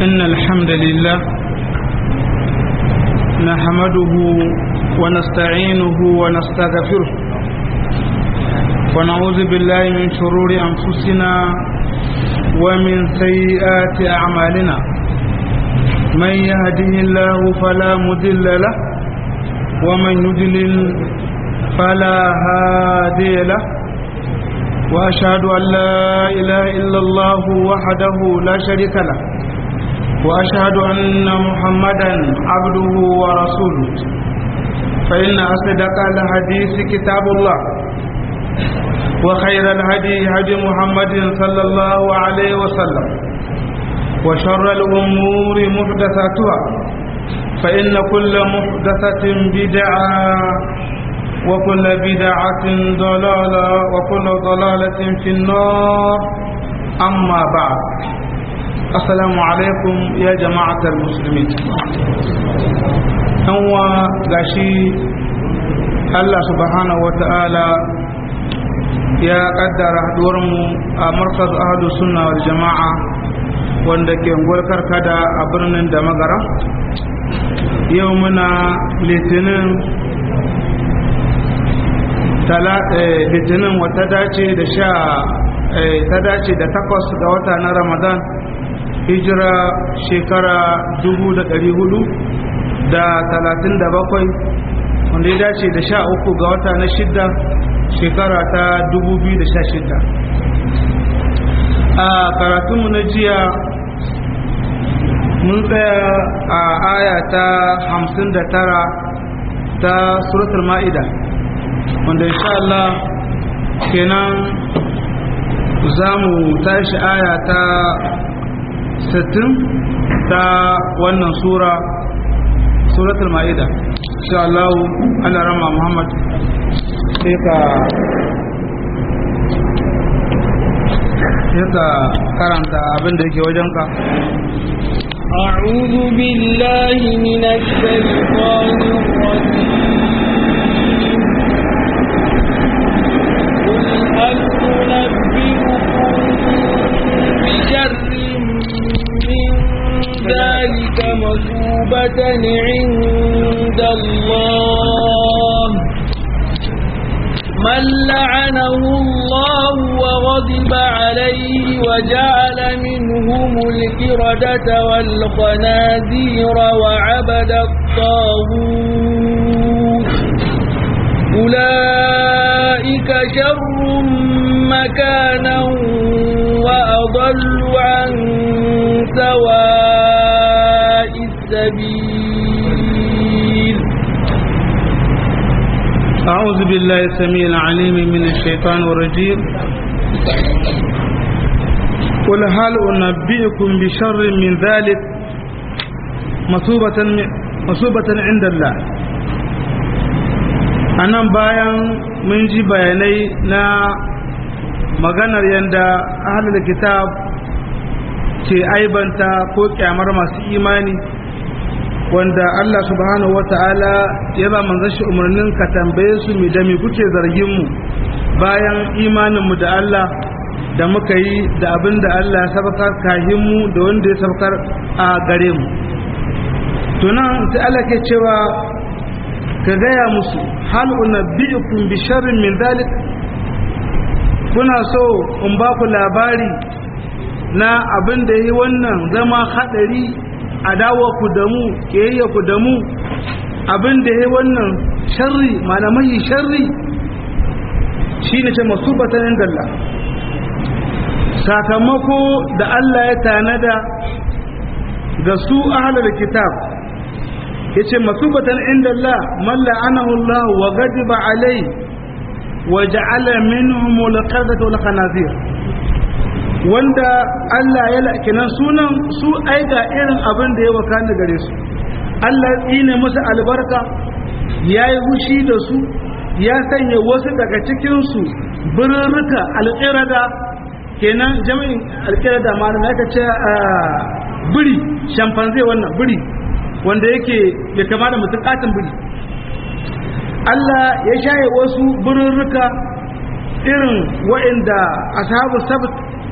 إن الحمد لله نحمده ونستعينه ونستغفره ونعوذ بالله من شرور أنفسنا ومن سيئات أعمالنا من يهده الله فلا مضل له ومن يضلل فلا هادي له وأشهد أن لا إله إلا الله وحده لا شريك له وأشهد أن محمدا عبده ورسوله فإن أصدق الحديث كتاب الله وخير الهدي هدي محمد صلى الله عليه وسلم وشر الأمور محدثاتها فإن كل محدثة بدعة وكل بدعة ضلالة وكل ضلالة في النار أما بعد السلام عليكم يا جماعة المسلمين هو غشي الله سبحانه وتعالى ya kaddara haduwarmu a markaz ahadu sunna wal jama'a wanda ke ngolkar kada a birnin da magara yau muna litinin litinin wata dace da sha ta dace da takwas ga wata na ramadan hijira shekara dubu da dari hudu da talatin da bakwai wanda ya dace da sha uku ga wata na shidda shekara ta 2016 a karatunmu na jiya mun tsaya a aya ta 59 ta suratul ma'ida wanda insha Allah kenan za mu tashi aya ta 60 ta wannan sura suratul ma'ida insha Allah Allah rama Muhammad sai ka sai ka karanta abin da yake wajenka أعوذ بالله من الشيطان الرجيم قل هل أنبئكم بشر من ذلك مثوبة عند الله من لعنه الله وغضب عليه وجعل منهم الكردة والخنازير وعبد الطاغوت أولئك شر مكانا وأضل عن سواء السبيل أعوذ بالله السميع العليم من الشيطان الرجيم قل هل أنبئكم بشر من ذلك مصوبة مصوبة عند الله anan bayan mun ji bayanai na maganar yadda ahalar kitab ke aibanta ko kyamar masu imani wanda Allah subhanahu wata'ala ya ba manzon shi umarnin ka tambaye su mi da mi kuke zargin mu bayan imanin mu da Allah da muka yi da abin da Allah ya sabakar kahin mu da wanda ya sabakar a gare mu to nan sai Allah ke cewa ka gaya musu hal unabbi'ukum bi sharrin min dhalik kuna so in ba ku labari na abin da yi wannan zama hadari adawa ku da mu kiyayya ku da mu abin da ya wannan sharri malamai sharri shi ne ce masubatan inda Allah sakamako da Allah ya tanada ga su ahalar kitab ya ce masubatan inda Allah malla anahu Allah wa gadiba alai wa ja'ala minhum al-qadata wal khanazir wanda Allah ya lakinan sunan su aika irin abin da ya wakana gare su Allah ya tsine musu albarka ya yi hushi da su ya sanya wasu daga cikinsu birrika alƙirada kenan jami'in alƙirada ma da aka ce biri shamfanze wannan biri wanda yake ya kama da mutum katin biri Allah ya shaye wasu birrika irin wa'inda ashabu sabt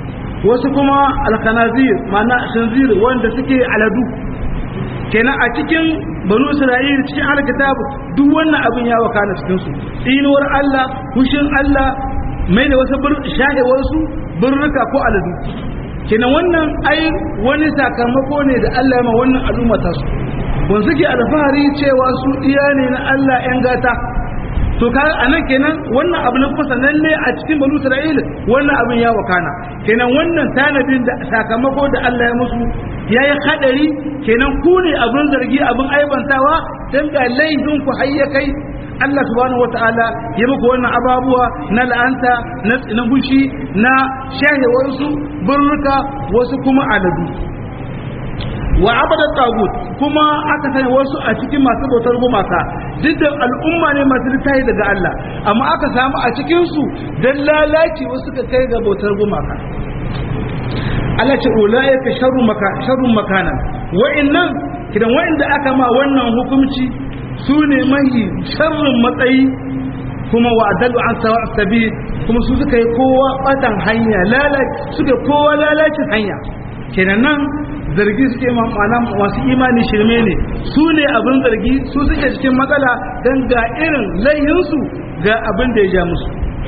wasu kuma alkanazir ma'ana shinzir wanda suke aladu kenan a cikin banu isra'il cikin alkitab duk wannan abin ya wakana cikin su tsinuwar Allah hushin Allah mai da wasu shahe wasu birnuka ko aladu kenan wannan ai wani sakamako ne da Allah ya ma wannan al'umma ta su wanda suke alfahari cewa su iya ne na Allah yan gata to ka anan kenan wannan abu na kuma sananne a cikin banu Isra'il wannan abin ya wakana kenan wannan tanadin da sakamako da Allah ya musu yayi hadari kenan ku ne abin zargi abin aibantawa dan ga laifin ku hayya kai Allah subhanahu wataala ya muku wannan ababuwa na la'anta na na hushi na shahewarsu burruka wasu kuma aladu wa abada tagut kuma aka sanya wasu a cikin masu bautar gumaka duk da al'umma ne masu littafi daga Allah amma aka samu a cikin su dan lalaci wasu ka kai ga bautar gumaka Allah ce ulaika sharru maka sharrun makanan wa'annan kidan wa'anda aka ma wannan hukunci su ne mahi sharrin matsayi kuma wa adalu an sawa sabil kuma su suka yi kowa batan hanya lalaci suka kowa lalacin hanya kenan nan zargi suke ma'ana masu imani shirme ne su ne abin zargi su suke cikin matsala don ga irin layinsu ga abin da ya ja musu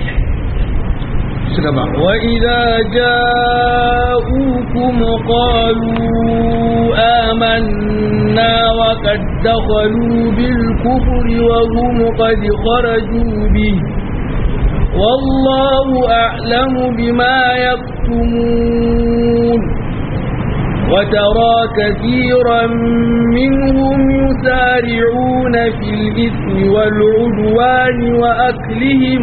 وإذا جاءوكم قالوا آمنا وقد دخلوا بالكفر وهم قد خرجوا به والله أعلم بما يكتمون وترى كثيرا منهم يسارعون في الإثم والعدوان وأكلهم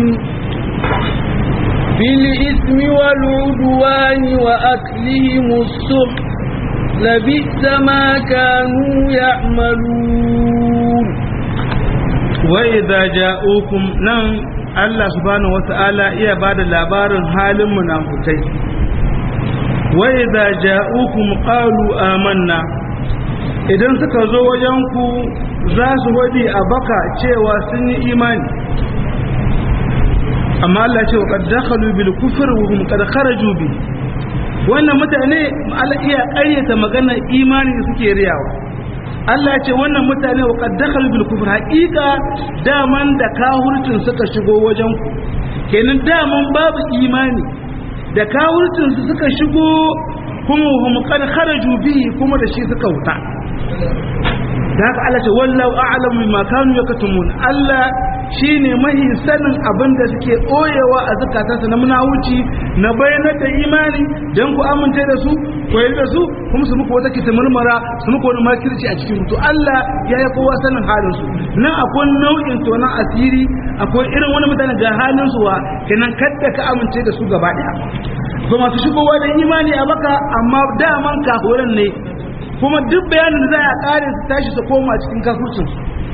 في الإثم والعدوان وأكلهم السحت لبئس ما كانوا يعملون وإذا جاءوكم نعم Allah subhanahu wata'ala iya ba da labarin halin munafukai wa idza ja'ukum qalu amanna idan suka zo wajen ku za su wadi a baka cewa sun yi imani amma Allah ce wa qad dakhalu bil kufr wa hum qad kharaju bi wannan mutane Allah iya ƙaryata maganar imani da suke riyawa Allah ce wannan mutane wa qad dakhalu bil kufr haqiqa daman da kahurcin suka shigo wajen ku kenan daman babu imani da kahurcin su suka shigo kuma hum qad kharaju bihi kuma da shi suka wuta da haka Allah ce wallahu a'lamu bima kanu yaktumun Allah shine mahi sanin abin da suke ɓoyewa a zukatansa na munawuci na bayanar da imani don ku amince da su ku yi da su kuma su muku wata kita murmura su muku wani makirci a cikin to Allah ya yi kowa sanin halin su nan akwai nau'in tonan asiri akwai irin wani mutane ga halin su wa kenan kadda ka amince da su gaba daya ba masu shigowa da imani a baka amma daman kafuran ne kuma duk bayanin da za a kare su tashi su koma cikin kafurcin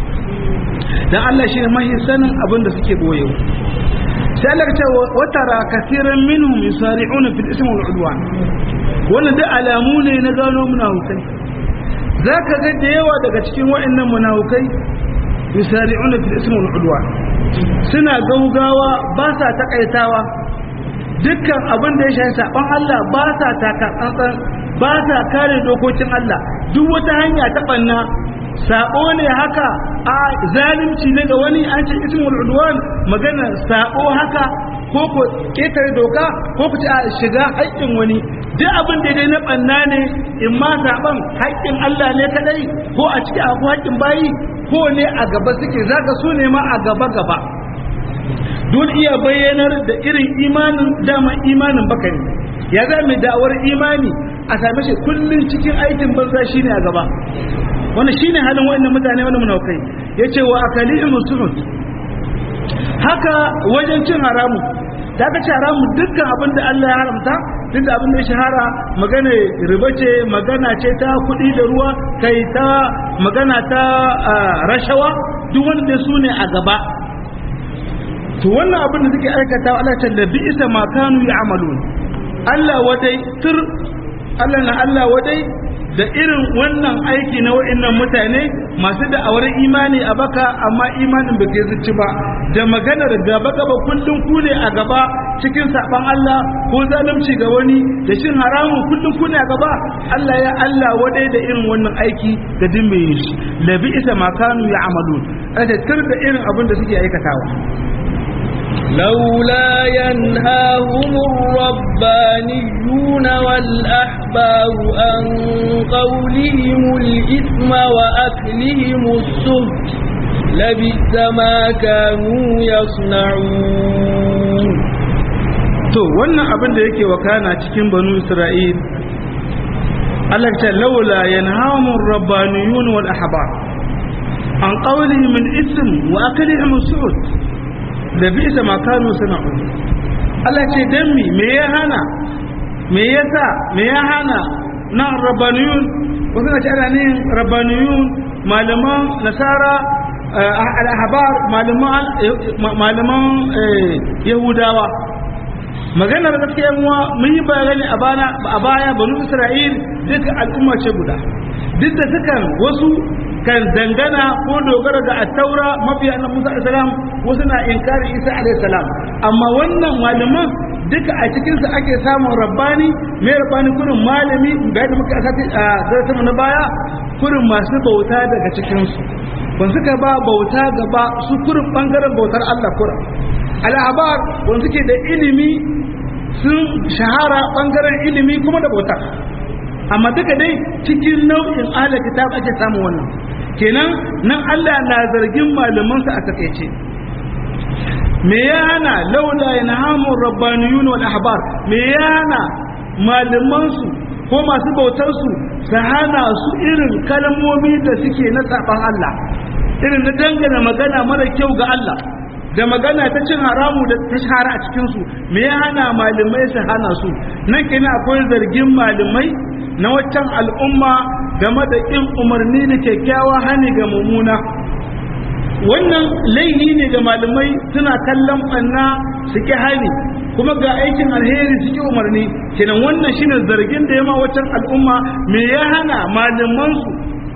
dan Allah shi ne mahi sanin abin da suke boyewa sai Allah ce watara kasiran minhum yusari'una fil ismi wal udwan wannan da alamu ne na gano munafukai zaka ga da yawa daga cikin waɗannan munafukai yusari'una fil ismi wal udwan suna gaugawa ba sa takaitawa dukkan abin da ya shafi saban Allah ba sa taka tsantsan ba sa kare dokokin Allah duk wata hanya ta banna sabo ne haka a zalunci ne ga wani an ce ismul udwan magana sabo haka ko ko ketare doka ko ku ci a shiga haƙƙin wani duk abin da dai na banna ne in ma saban haƙƙin Allah ne kadai ko a ciki abu haƙƙin bayi ko ne a gaba suke zaka su ne ma a gaba gaba don iya bayyanar da irin imanin dama imanin baka ne ya za mai da'awar imani a same shi kullum cikin aikin banza shine a gaba wannan shine halin wayannan mutane wannan munaukai yace wa akalihim suhud haka wajen cin haramu da aka ci haramu dukkan abin da Allah ya haramta duk da abin da ya shahara magana riba ce magana ce ta kuɗi da ruwa kai ta magana ta rashawa duk wanda su ne a gaba to wannan abin da suke aikata Allah ta labi isa ma kanu ya'malun Allah wadai tur Allah na Allah wadai da irin wannan aiki na wa'annan mutane masu da'awar imani a baka amma imanin ba ke zuci ba da maganar gaba gaba kullum ku ne a gaba cikin saban Allah ko zalunci ga wani da shin haramun kullum kuna gaba Allah ya Allah wadai da irin wannan aiki da din mai shi labi isa makanu ya amalun da tir da irin abin da suke aikatawa لولا ينهاهم الربانيون والأحبار عن قولهم الإثم وأكلهم السهت لبئس ما كانوا يصنعون to wannan abin da yake wakana cikin banu isra'il Allah ta laula yanhamu rabbaniyun wal ahbar an qawlihim al ism wa aklihim su'ud da bisa ma kanu sana'u Allah ce dan mi me ya hana me yasa me ya hana na rabbaniyun wasu na ce ana ne rabbaniyun malaman nasara al-ahbar malaman malaman yahudawa maganar gaskiya muwa mun yi bayani a bana a baya banu isra'il duka al'umma ce guda duk da sukan wasu kan dangana ko dogara ga attaura mafiya na musa alaihi salam wasu na inkari isa alaihi salam amma wannan malaman duka a cikinsu ake samun rabbani mai rabbani kurin malami da yadda muka asati a zartama na baya kurin masu bauta daga cikinsu ban suka ba bauta gaba su kurin bangaren bautar allah kurin al'abar wanda suke da ilimi sun shahara bangaren ilimi kuma da bauta amma duka dai cikin nau'in ahalar kitab ake samun wannan kenan nan Allah na zargin malamansa a takaice me ya hana laula yanhamu rabbaniyun wal ahbar me ya hana malamansu ko masu bautarsu su hana su irin kalmomi da suke na saban Allah irin na dangana magana mara kyau ga Allah da magana ta cin haramu da ta shahara a cikinsu me ya hana malamai su hana su nan kenan akwai zargin malamai na waccan al'umma game da ƙin umarni da kyakkyawa hani ga mummuna wannan laihi ne ga malamai suna kallon ɓanna su ƙi hani kuma ga aikin alheri su ƙi umarni kenan wannan shine zargin da ya ma waccan al'umma me ya hana malamansu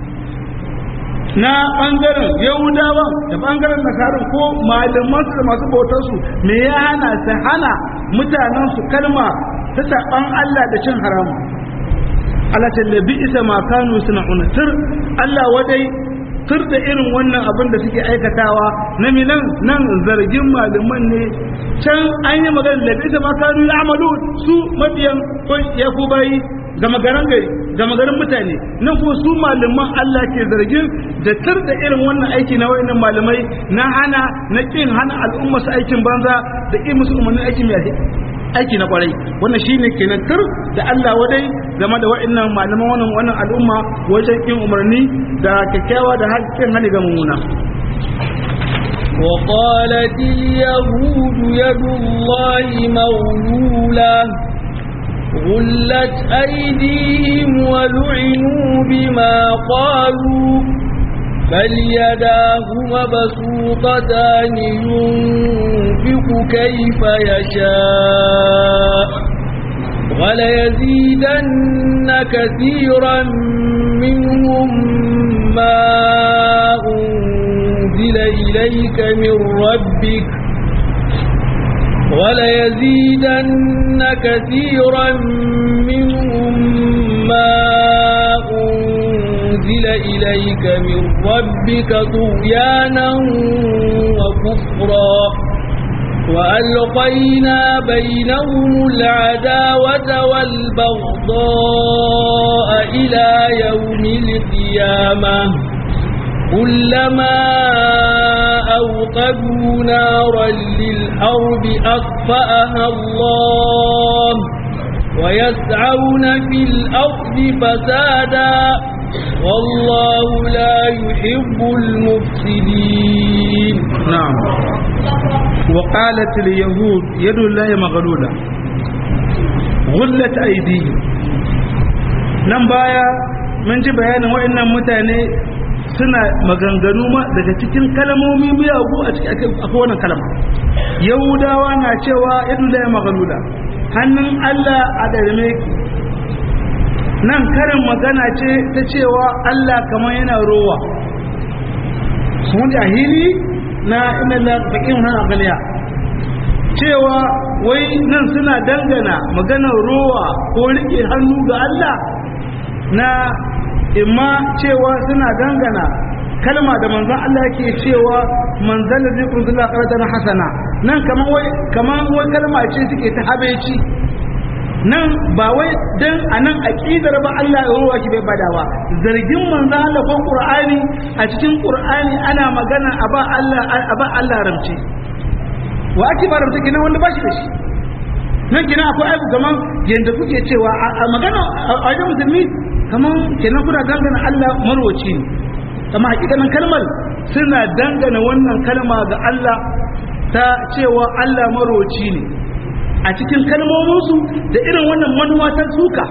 na ɓangaren yahudawa da ɓangaren nasarar ko malamansu da masu bautarsu me ya hana su hana mutanensu kalma ta saɓan Allah da cin haramu Allah tallabi isa ma kanu suna unatir Allah wadai tur da irin wannan abin da suke aikatawa na minan nan zargin malaman ne can an yi magana da isa ma kanu ya amalu su mabiyan ya ku bayi gama garin gari gama garin mutane nan kuma su malaman Allah ke zargin da tur da irin wannan aiki na wayannan malamai na hana na kin hana al'umma su aikin banza da kin musu umarnin aiki mai aiki na kwarai wannan shine kenan tur da Allah wadai game da wayannan malaman wannan wannan al'umma wajen kin umarni da kyakkyawa da hakkin hali ga mummuna وقالت اليهود يد الله مغلولة غلت أيديهم ولعنوا بما قالوا بل يداه مبسوطتان ينفق كيف يشاء وليزيدن كثيرا منهم ما أنزل إليك من ربك وليزيدن كثيرا منهم ما أنزل إليك من ربك طغيانا وكفرا وألقينا بينهم العداوة والبغضاء إلى يوم القيامة كلما أوقدوا نارا للحرب أطفأها الله ويسعون في الأرض فسادا والله لا يحب المفسدين نعم وقالت اليهود يد الله مغلولة غلت أيديهم nan baya mun ji bayanin waɗannan mutane suna maganganu ma daga cikin kalmomi miyagu a cikin wannan kalma yahudawa na cewa yadu da magalula hannun Allah a ɗarme nan karin magana ce ta cewa Allah kamar yana rowa sun jahili na ina da bakin hana galiya cewa wai nan suna dangana maganar rowa ko rike hannu ga Allah na imma cewa suna dangana kalma da manzon Allah yake cewa manzal zai kunzula qaratan hasana nan kaman wai kaman wai kalma ce suke ta habeci nan ba wai dan anan aqidar ba Allah ya ruwa ki bai badawa zargin manzon Allah ko Qur'ani a cikin Qur'ani ana magana aba Allah aba Allah ramce wa ake ba ramce kina wanda ba shi da shi nan kina akwai aibu kaman yanda kuke cewa a magana a wajen musulmi kaman kenan kuna dangana Allah marwaci ne kama hakikanin kalmar suna dangana wannan kalma ga Allah ta cewa Allah maroci ne a cikin kalmominsu da irin wannan manuwa ta suka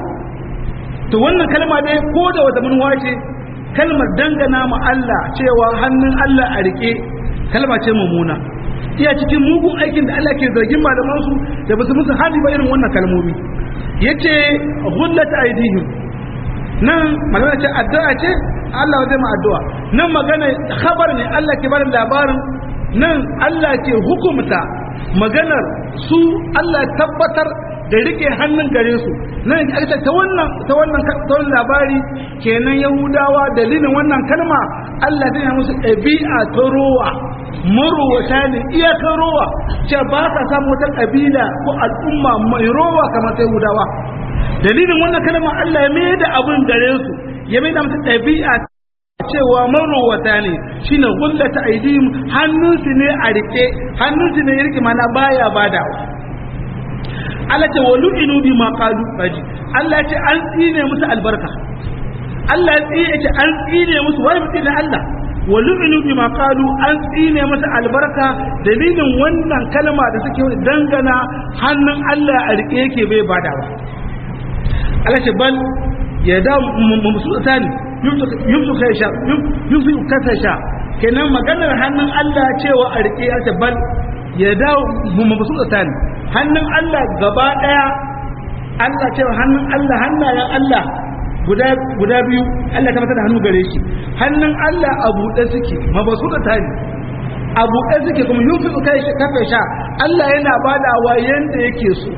to wannan kalma dai ko da wata manuwa ce kalmar dangana ma Allah cewa hannun Allah a rike kalma ce mummuna iya cikin mugun aikin da Allah ke zargin malamansu da basu musu hadi ba irin wannan kalmomi yace ghullat aidihim nan magana ce addu'a ce Allah zai ma addu'a nan magana khabar ne Allah ke bada labarin nan Allah ke hukumta maganar su Allah tabbatar da rike hannun gare su nan ita ta wannan ta wannan ta wannan labari kenan Yahudawa dalilin wannan kalma Allah zai yi musu ɗabi'a ta rowa marowata ne iyakar rowa ce ba ka samu wata ƙabila ko al'umma mai rowa kamar ta Yahudawa dalilin wannan kalma Allah ya mai da abin gare su ya mai da musu ɗabi'a cewa marowata ne shine gullata aidihim hannunsu ne a rike hannunsu ne ya rike mana baya badawa Allah ce wa lu'inu bi ma qalu faji Allah ce an tsine musu albarka Allah ya tsine ce an tsine musu wai mutum na Allah wa lu'inu bi ma qalu an tsine musu albarka dalilin wannan kalma da suke dangana hannun Allah a rike yake bai badawa Allah ce bal ya da musu tsani yumsu kai sha yumsu kasa sha kenan maganar hannun Allah cewa a rike ya ce bal ya dawo mu mabusu tsani hannun Allah gaba daya Allah cewa hannun Allah hannayen Allah guda guda biyu Allah ta mata da hannu gare shi hannun Allah a buɗe suke mabasu tsani a buɗe suke kuma yumsu kai kafa sha Allah yana badawa yanda yake so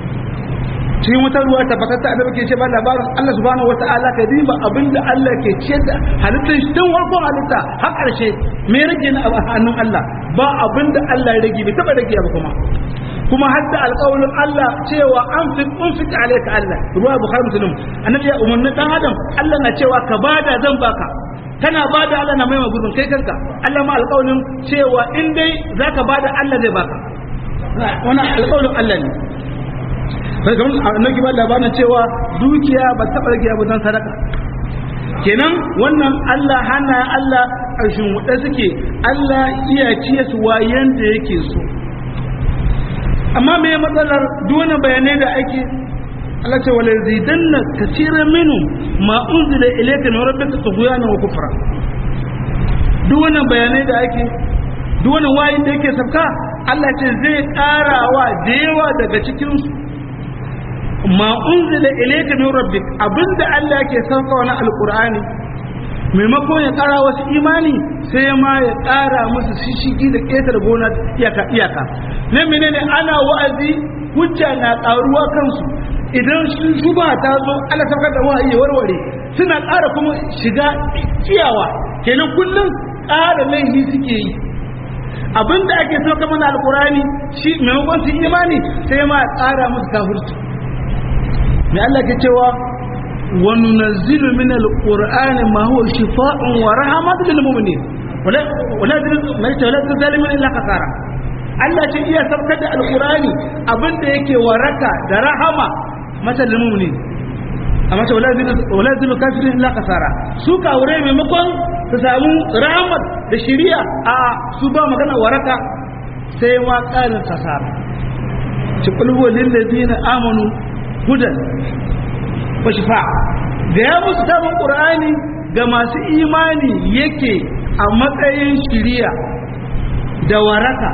cikin wata ruwa tabbatatta annabi ke ce ba labarin Allah subhanahu wataala ka diba abinda Allah ke ce da halittar shi tun farkon halitta har ƙarshe me rage na a hannun Allah ba abinda Allah ya rage bai taba rage ba kuma kuma hadda alƙawarin Allah cewa an fi unfik alayka Allah ruwa bukhari muslim annabi ya umarni dan adam Allah na cewa ka bada zan baka kana bada Allah na mai gurbin kai kanka Allah ma alƙawarin cewa in dai zaka bada Allah zai baka wannan alƙawarin Allah ne sai kamar annabi ba labarin cewa dukiya ba taɓa rage abu don sadaka kenan wannan Allah hana Allah ƙarshen wuɗe suke Allah iya ciye su wayan da yake so amma me matsalar duwana bayanai da ake Allah ce wala zidanna kaseeran minhum ma unzila ilayka min rabbika tughyana wa kufra duk wannan bayanai da ake duk wannan wayin da yake sabka Allah ce zai ƙarawa da yawa daga cikin su ma unzila ilayka min rabbik abinda Allah ke sauka wani alqur'ani maimakon ya kara wasu imani sai ma ya kara musu shishigi da ketar gona iyaka iyaka ne menene ana wa'azi hujja na karuwa kansu idan shuba ta zo Allah saukar da wahayi warware suna ƙara kuma shiga ciyawa kenan kullum ƙara laifi suke yi abinda ake sauka mana alqur'ani shi maimakon su imani sai ma ya kara musu kafirci mai Allah ke cewa wa nunazzilu min alqur'ani ma huwa shifaa'un wa rahmatun lil mu'minin wala wala wala wala zalimin illa kasara Allah ce iya sabkar da alqur'ani abinda yake waraka da rahama mata lil mu'minin amma ce wala wala zalimin kafirin illa kasara su kawure maimakon su samu rahmat da shiriya a su ba magana waraka sai ma ƙarin kasara ci kulhu lil ladina amanu hudan wa shifa da ya musu tabin qur'ani ga masu imani yake a matsayin shiriya da waraka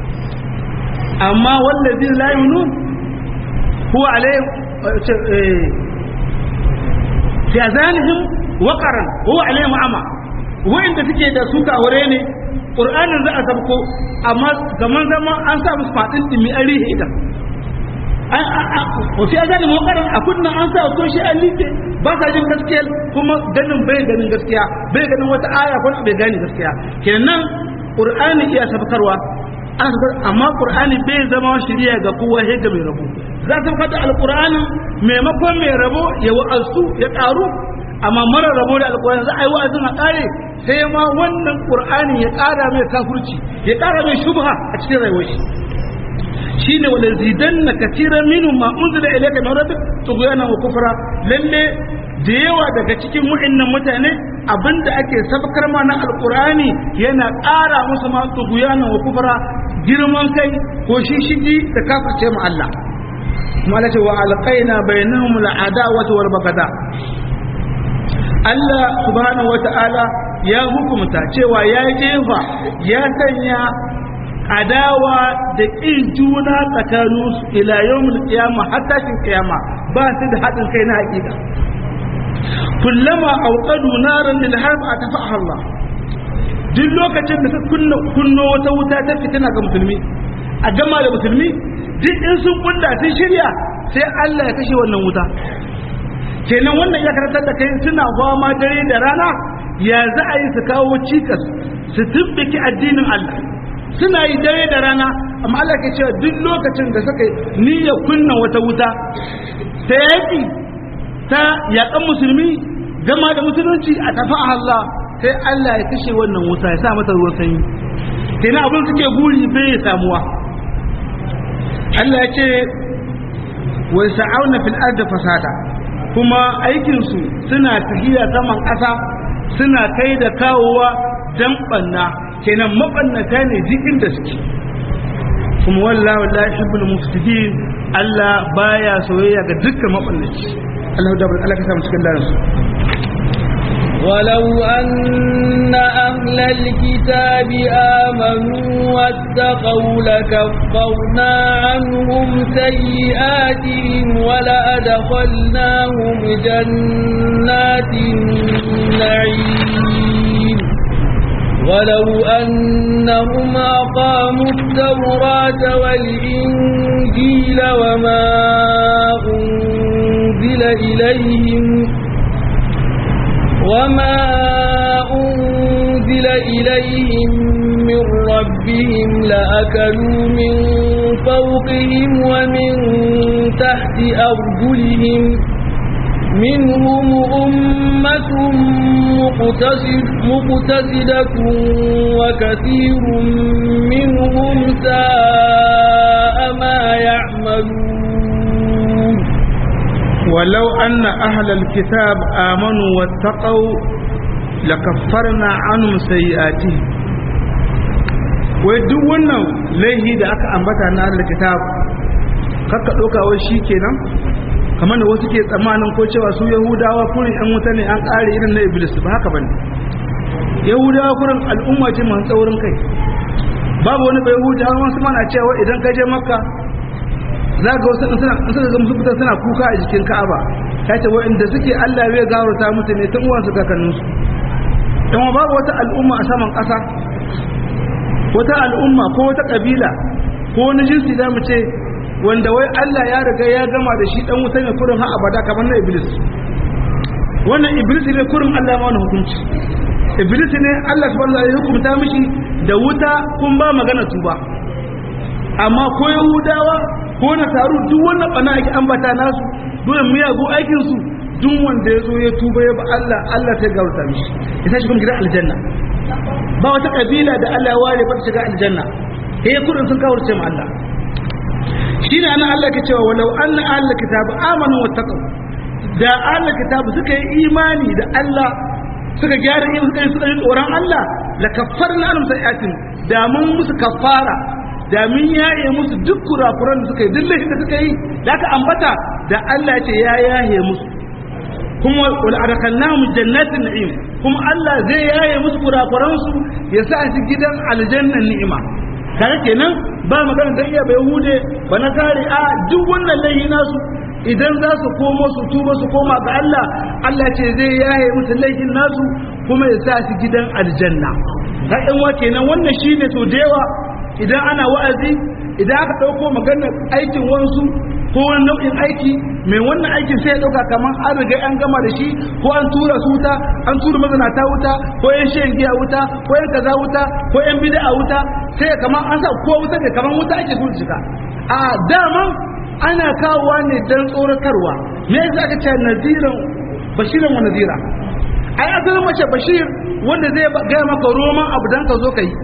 amma wallazin la yu'minun huwa alayhi fi azanihim waqaran huwa alayhi ama wa'inda suke da suka aure ne qur'anin za a sabko amma zaman zaman an sa musu fadin dimi an rihe idan wasu ya zane mawakarar a kunnan an sa ko shi an liƙe ba sa jin gaskiya kuma ganin bai ganin gaskiya bai ganin wata aya ko bai gane gaskiya kenan qur'ani iya sabkarwa amma qur'ani bai zama shiriya ga kowa sai ga mai rabo za ta fada alqur'anin maimakon mai rabo ya wa'azu ya karu amma mara rabo da alqur'ani za a yi wa'azin a kare sai ma wannan qur'ani ya kara mai kafirci ya kara mai shubha a cikin rayuwar shi shine wala zidanna katiran minhum ma unzila ilayka min rabbik tughyana wa kufra lalle da yawa daga cikin wa'annan mutane abinda ake sabkar ma na alqur'ani yana ƙara musu ma tughyana wa kufra girman kai ko shishigi da kafirce mu Allah kuma Allah ce wa alqaina bainahum al'adawata wal bagada Allah subhanahu wata'ala ya hukumta cewa ya jefa ya sanya adawa da ƙin juna tsakaninsu ila yawmul qiyama har tashin qiyama ba su da haɗin kai na haƙiƙa kullama auqadu naran lil harb atafaha Allah duk lokacin da ka kunna kunno wata wuta ta fitina ga musulmi a gama da musulmi duk in sun kunda sun shirya sai Allah ya kashe wannan wuta kenan wannan ya karantar da kai suna fama dare da rana ya za a yi su kawo cikas su tubbiki addinin Allah suna yi dare da rana amma Allah ke cewa duk lokacin da suka niyya kunna wata wuta ta yaƙi ta yaƙan musulmi gama da musulunci a tafi a Allah sai Allah ya kashe wannan wuta ya sa mata ruwan sanyi kenan abin suke guri bai samuwa Allah ya ce wa sa'auna fil ardi fasada kuma aikin su suna tahiya saman ƙasa suna kai da kawowa dan banna kenan mabannata ne jikin da suke kuma wallahu la yuhibbul mufsidin Allah baya soyayya ga dukkan mabannaci Allah da Allah ka samu cikin larin ولو أن أهل الكتاب آمنوا واتقوا لكفرنا عنهم سيئاتهم ولأدخلناهم جنات النعيم ولو أنهم أقاموا التوراة والإنجيل وما أنزل إليهم وما أنزل إليهم من ربهم لأكلوا من فوقهم ومن تحت أرجلهم منهم أمة مقتصد مقتصدة وكثير منهم ساء ما يعملون ولو أن أهل الكتاب آمنوا واتقوا لكفرنا عنهم سيئاتهم wai duk wannan laihi da aka ambata na ahlul kitab kakka ɗauka wai shi kenan kamar da wasu ke tsammanin ko cewa su yahudawa kurin yan wuta ne an ƙare irin na iblis ba haka bane yahudawa kurin al'umma ce masu tsaurin kai babu wani bai yahudawa wasu mana cewa idan ka je makka za ga wasu suna suna ga musu fitar suna kuka a jikin ka'aba ta ce wa'inda suke allah bai gawarta musu ne tun uwansu kakanninsu dan babu wata al'umma a saman ƙasa wata al'umma ko wata ƙabila ko wani jinsi za mu ce wanda wai Allah ya riga ya gama da shi dan wuta ne kurin har abada kamar na iblis wannan iblis ne kurin Allah ya mana hukunci iblis ne Allah subhanahu wa ta'ala ya hukunta mishi da wuta kun ba magana tuba amma ko yahudawa ko na taru duk wannan bana ake ambata nasu dole miyagu aikin su duk wanda ya zo ya tuba ya ba Allah Allah sai gaurta mishi ya tashi kuma gidan aljanna ba wata kabila da Allah ya ware ba ta shiga aljanna sai kurin sun kawarce mu Allah shine ana Allah ke cewa walau anna ahlul kitab amanu wattaqu da ahlul kitab suka yi imani da Allah suka gyara yin suka yi suka yi tsoron Allah la kaffarna anhum sayiatin da mun musu kaffara da mun yaye musu duk kurakuran da suka yi duk da suka yi da aka ambata da Allah ya ce ya yaye musu kuma wal adkhalnahum jannatin na'im kuma Allah zai yaye musu kurakuran su ya sa su gidan aljannan ni'ima kaga kenan ba magana dan iya bai hude ba na kare a duk wannan laihi nasu idan za su komo su tuba su koma ga Allah Allah ce zai yaye musu laihin nasu kuma ya sa su gidan aljanna ta yan wa kenan wannan shine so da yawa idan ana wa'azi idan aka ɗauko maganar aikin wansu ko wani nau'in aiki mai wannan aikin sai ya ɗauka kamar an riga an gama da shi ko an tura su wuta an tura mazanata wuta ko yan shan giya wuta ko yan kaza wuta ko yan bid'a wuta sai kamar an sa ko wuta ne kamar wuta ake so shiga a daman ana kawowa ne dan tsoratarwa me yasa aka ce nadiran bashiran wa nadira ai asalin mace bashir wanda zai gaya maka roman abu dan ka zo ka yi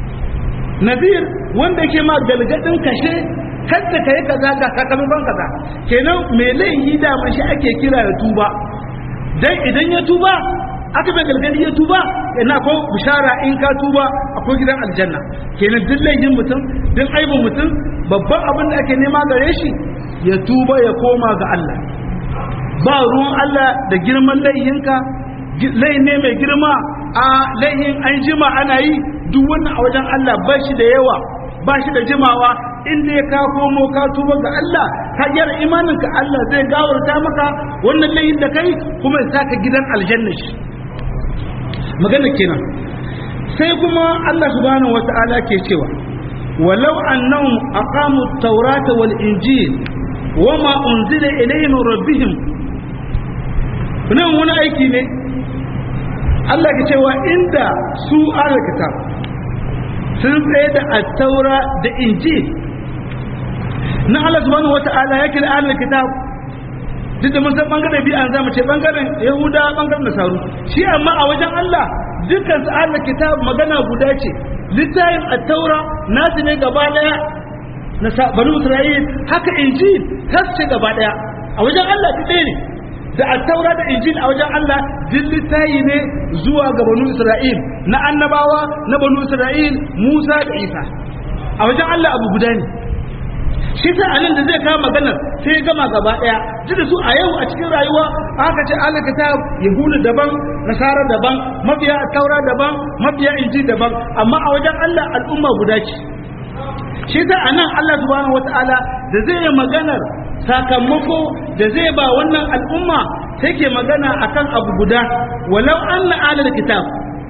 nadir wanda ke ma galgadin kashe kadda ka yi kaza ga sakamakon kaza kenan mai laifi da shi ake kira da tuba dan idan ya tuba aka bai galgadi ya tuba ina ko bishara in ka tuba akwai gidan aljanna kenan duk laifin mutum duk aibin mutum babban abin da ake nema gare shi ya tuba ya koma ga Allah ba ruwan Allah da girman laihinka lai ne mai girma a laihin an jima ana yi duk wannan a wajen Allah ba shi da yawa ba shi da jimawa inda ya ka komo ka tuba ga Allah ka gyara imaninka Allah zai gawarta maka wannan laihin da kai kuma ya saka gidan aljanna shi magana kenan sai kuma Allah subhanahu wata'ala ke cewa walau annahum aqamu at-taurata wal injil wama unzila ilayhim rabbihim nan wani aiki ne Allah ke cewa inda su kitab sun tsaye da attaura da injil na Allah subhanahu wata'ala yake da ahlul kitab duk da mun san bangaren bi'an zamu ce bangaren yahuda bangaren nasaru shi amma a wajen Allah dukkan su ahlul kitab magana guda ce littafin attaura nasu ne gaba daya na banu isra'il haka injil tasce gaba daya a wajen Allah duk ɗaya ne da attaura da injil a wajen Allah duk littafi ne zuwa ga banu Isra'il na annabawa na banu Isra'il Musa da Isa a wajen Allah abu guda ne shi ta anan da zai kawo maganar sai gama gaba daya duk da su a yau a cikin rayuwa aka ce Allah kitab yahudu daban nasara daban mabiya taura daban mabiya injil daban amma a wajen Allah al'umma guda ce shi ta anan Allah subhanahu wataala da zai yi maganar sakamako da zai ba wannan al'umma take magana akan abu guda walau anna alal kitab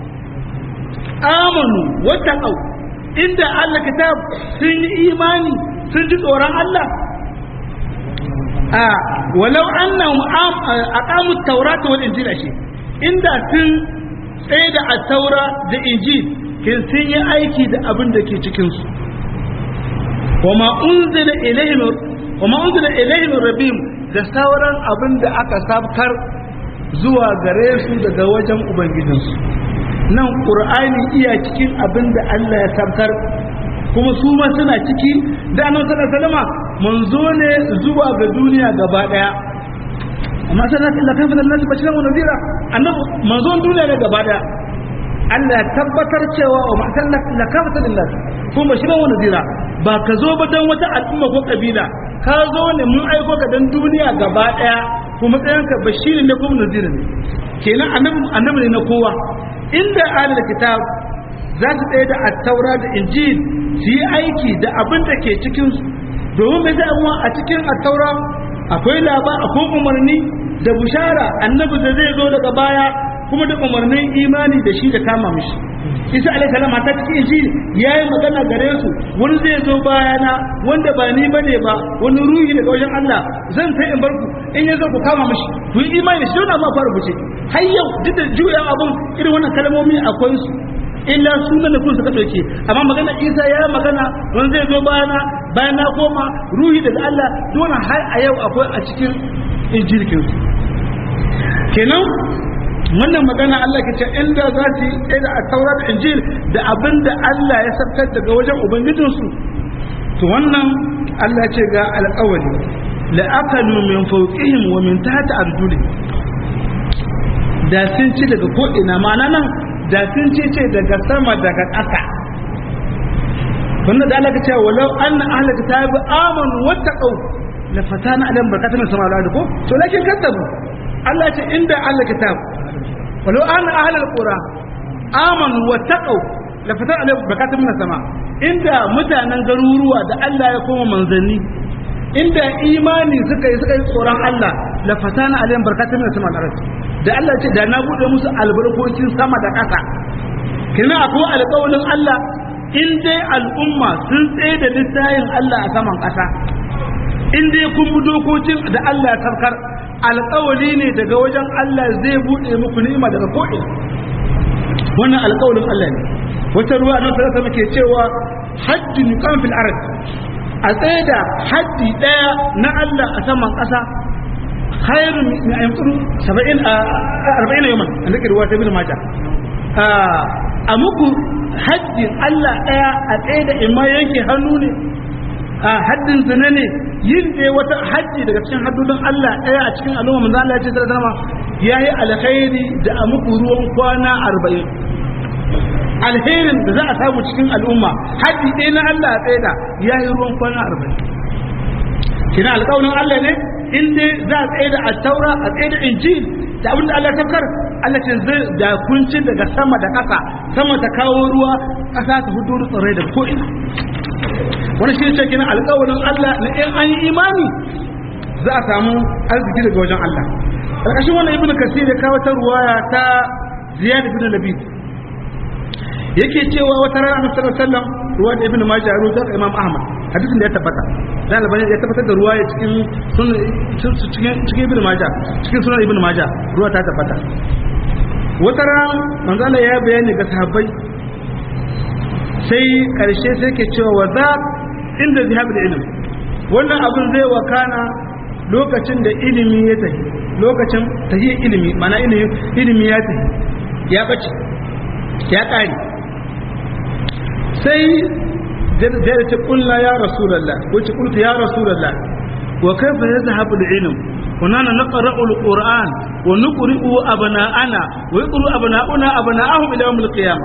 amanu wattaqau inda Allah kitab sun yi imani sun ji tsoron Allah a walau annahum aqamu at-taurata wal injil shi inda sun tsaye da at-taura da injil kin sun yi aiki da abin da ke cikin su wama unzila ilayhim wama unzila ilayhim rabbihim da sauran abin da aka sabkar zuwa gare su daga wajen ubangijinsu nan qur'ani iya cikin abin da Allah ya sabkar kuma su ma suna ciki da annabi sallallahu alaihi wasallam manzo ne zuwa ga duniya gaba daya amma sai nasu illa kafin nasu bashiran wa nadira annabi manzon duniya ne gaba daya Allah ya tabbatar cewa wa ma'akallat la kafata lillah kuma bashiran wa nadira ba ka zo ba dan wata al'umma ko kabila ka zo ne mun aiko ka dan duniya gaba daya kuma tsayan ka bashirin ne kuma nadira ne kenan annabi annabi ne na kowa inda ahlul kitab za su tsaye da attaura da injil su yi aiki da abin da ke cikinsu domin mai zai a cikin attaura akwai labar akwai umarni da bushara annabi da zai zo daga baya kuma da umarnin imani da shi da kama mishi isa alaihi salam ta cikin injil yayi magana gare su wani zai zo bayana wanda ba ni bane ba wani ruhi daga wajen Allah zan sai in bar ku in ya zo ku kama mishi ku yi imani da shi don ma fara buce har yau duk da juya abun irin wannan kalmomi akwai su illa sunan da kun suka dauke amma magana Isa ya magana wani zai zo bayana bayan na koma ruhi daga Allah dole har a yau akwai a cikin injilkin su kenan wannan magana Allah ke ce inda za su yi da taurat injil da abin da Allah ya sabtar daga wajen ubangijinsu to wannan Allah ce ga alƙawari la akalu min fawqihim wa min tahti arjulihim da sun ci daga ko ina ma'ana nan da sun ce ce daga sama daga ƙasa wannan da Allah ka ce walau anna ahlul kitabi amanu wattaqu la fatana alam barakatun min sama da ko to lakin kadzabu Allah ce inda ahlul kitab walau anna ahlul qura amanu wattaqu la fatana alam barakatun min sama inda mutanen garuruwa da Allah ya koma manzanni inda imani suka yi suka yi tsoron Allah la fatana alayhim barakatun min sama al da Allah ce da na bude musu albarkokin sama da ƙasa kina akwai alƙawarin Allah in dai al'umma sun tsaye da littayin Allah a saman ƙasa in dai kun bi dokokin da Allah ya tarkar alƙawari ne daga wajen Allah zai buɗe muku ni'ima daga ko'ina wannan alƙawarin Allah ne wata ruwa nan sarasa muke cewa hajji nukan fil ard a tsaye da haddi ɗaya na Allah a saman ƙasa khairun min ayyukan 70 40 yaman an dake ruwa ta bin mata a muku haddin Allah ɗaya a tsaye da imma yanke hannu ne a haddin zina ne yin dai wata hajji daga cikin haddudin Allah ɗaya a cikin al'umma manzo Allah ya ce sai zama yayi alkhairi da a muku ruwan kwana 40 alherin da za a samu cikin al'umma haddi ɗaya na Allah a tsaye da yayi ruwan kwana 40 kina alƙawarin Allah ne in dai za a tsaye da at-taura a tsaye da injil da abin da Allah ya tafkar Allah ce zai da kunci daga sama da ƙasa sama ta kawo ruwa ƙasa ta fito da tsirrai da ko'ina wani shi ce kina alƙawarin Allah na in an yi imani za a samu arziki daga wajen Allah ƙarƙashin wannan ibnu kasir ya kawo ta ruwaya ta ziyad ibn labid yake cewa wata rana annabi sallallahu alaihi wasallam ruwa da ibnu majah ruwa da imam ahmad hadisin da ya tabbata da albani ya tabbatar da ruwaya cikin cikin cikin ibnu majah cikin sunan ibnu majah ruwa ta tabbata wata rana manzo Allah ya bayani ga sahabbai sai karshe sai ke cewa wa za inda zihabul ilm wannan abin zai wakana lokacin da ilimi ya tafi lokacin tahiyar ilimi mana ilimi ilimi ya tafi ya bace ya kare sai da ta kulla ya rasulullah wace kulta ya rasulullah wa kaifa yazhabu al-ilm kunana naqra'u al-qur'an wa nuqri'u abna'ana wa yaqru abna'una abna'ahum ila yawm al-qiyamah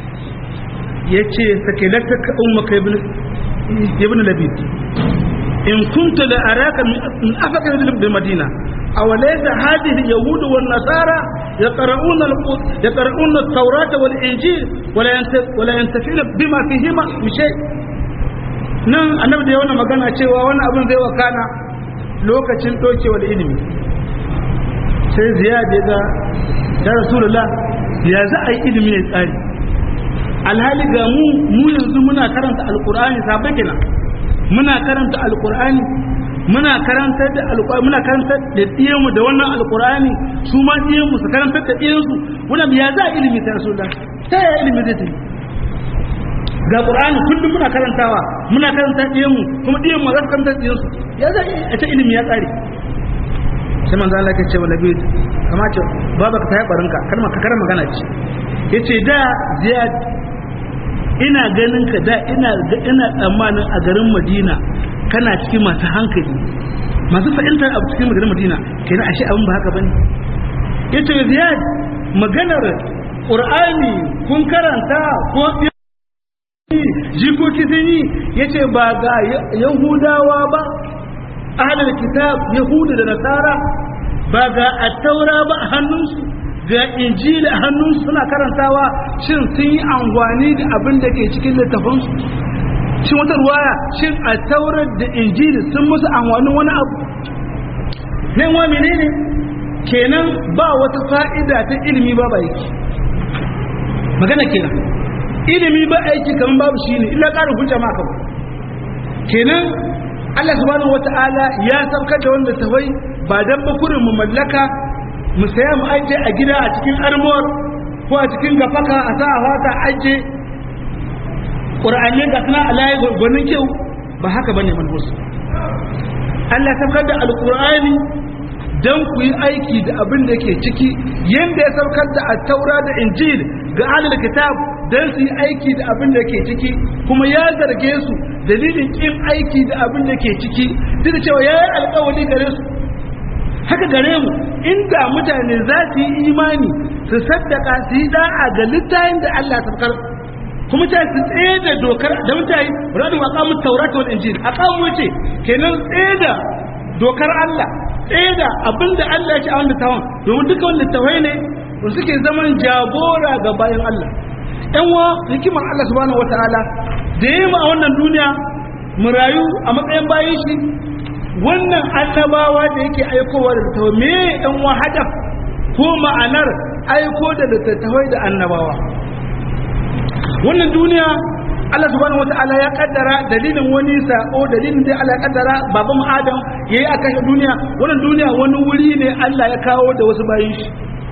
yace sakilataka ummaka ibn ibn labid in kunta la araka min afaka bil madina aw laysa hadhihi yahud wan nasara yaqra'una yaqra'una at-taurata wal injil wala wala yantafina bima fihima bi shay nan annabi da yawan magana cewa wannan abin zai wakana lokacin dokewar ilimi sai ziyad ya ga ya rasulullah ya za a yi ilimi ya tsari alhali ga mu mu yanzu muna karanta alqur'ani sabai kenan muna karanta alqur'ani muna karanta da alqur'ani muna karanta da diyanmu da wannan alqur'ani su ma diyanmu su karanta da diyansu wannan ya za ilimi ta rasulullah ta ya ilimi zai tafi ga qur'ani kullum muna karantawa muna karanta diyanmu kuma diyanmu za su karanta diyansu ya za a ta ilimi ya tsare sai manzo Allah ya ce wa nabi kamata baba ka tayi barinka kalma ka karar magana ce yace da ziyad ina ganin ka da ina ina tsammanin a garin Madina kana cikin masu hankali masu fahimtar abu cikin garin Madina kenan ashe abin ba haka bane yace Ziyad maganar Qur'ani kun karanta ko jikoki sun yi yace ba ga Yahudawa ba ahlul kitab Yahudu da Nasara ba ga at-Taura ba a hannunsu ga injili a hannunsu suna karantawa shin sun yi angwani da abin da ke cikin littafinsu shin wata ruwaya shin a taurar da injili sun musu angwanin wani abu nan wa menene kenan ba wata fa'ida ta ilimi ba ba yake magana kenan ilimi ba aiki kamar babu shi ne illa ƙarin hujja ma kawai kenan Allah subhanahu wata'ala ya saukar da wanda tawai ba dan bakurin mu mallaka mu saya mu aje a gida a cikin armor ko a cikin gafaka a sa a wata aje ƙur'ani ga suna alayi gwanin kyau ba haka bane manhus Allah saukar da alƙur'ani don ku yi aiki da abin da ke ciki yadda ya saukar da taura da injil ga ahlul kitab don su yi aiki da abin da ke ciki kuma ya zarge su dalilin kin aiki da abin da ke ciki duk da cewa ya yi alƙawari gare su haka gare mu inda mutane za su yi imani su saddaka su yi da'a ga littafin da Allah ta kuma ta su tsaye da dokar da mutane radin aqamu tawrat wal injil aqamu ce kenan tsaye da dokar Allah tsaye da abinda Allah ya ci a wannan tawon domin duka wannan tawai ne da suke zaman jagora ga bayan Allah ɗan wa hikimar Allah subhanahu wataala da yi mu a wannan duniya mu rayu a matsayin bayan shi wannan annabawa da yake aikowa da littattafai me ɗan wa hadaf ko ma'anar aiko da littattafai da annabawa wannan duniya Allah subhanahu wata'ala ya kaddara dalilin wani sako dalilin da Allah ya kaddara baban Adam yayi a kashe duniya wannan duniya wani wuri ne Allah ya kawo da wasu bayin shi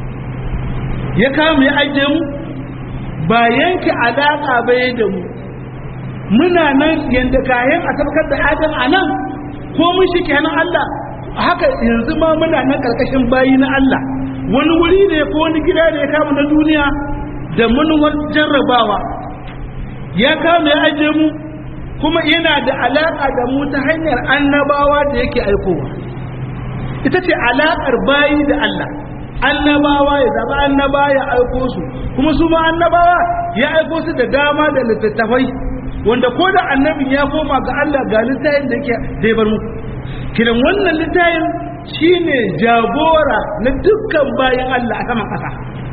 ya kawo ya ajiye mu ba yanke alaka bai da mu muna nan yanda kayan a tabbatar da Adam a nan ko mun shi kenan Allah haka yanzu ma muna nan karkashin bayi na Allah wani wuri ne ko wani gida ne ya kama na duniya da manuwar jarrabawa ya kama ya aje mu kuma yana da alaƙa da mu ta hanyar annabawa da yake aikowa ita ce alaƙar bayi da Allah annabawa ya zaba annaba ya aiko su kuma su ma annabawa ya aiko su da dama da littattafai wanda ko da annabin ya koma ga Allah ga littafin da yake da ya bar muku kiran wannan littafin shine jagora na dukkan bayan Allah a saman ƙasa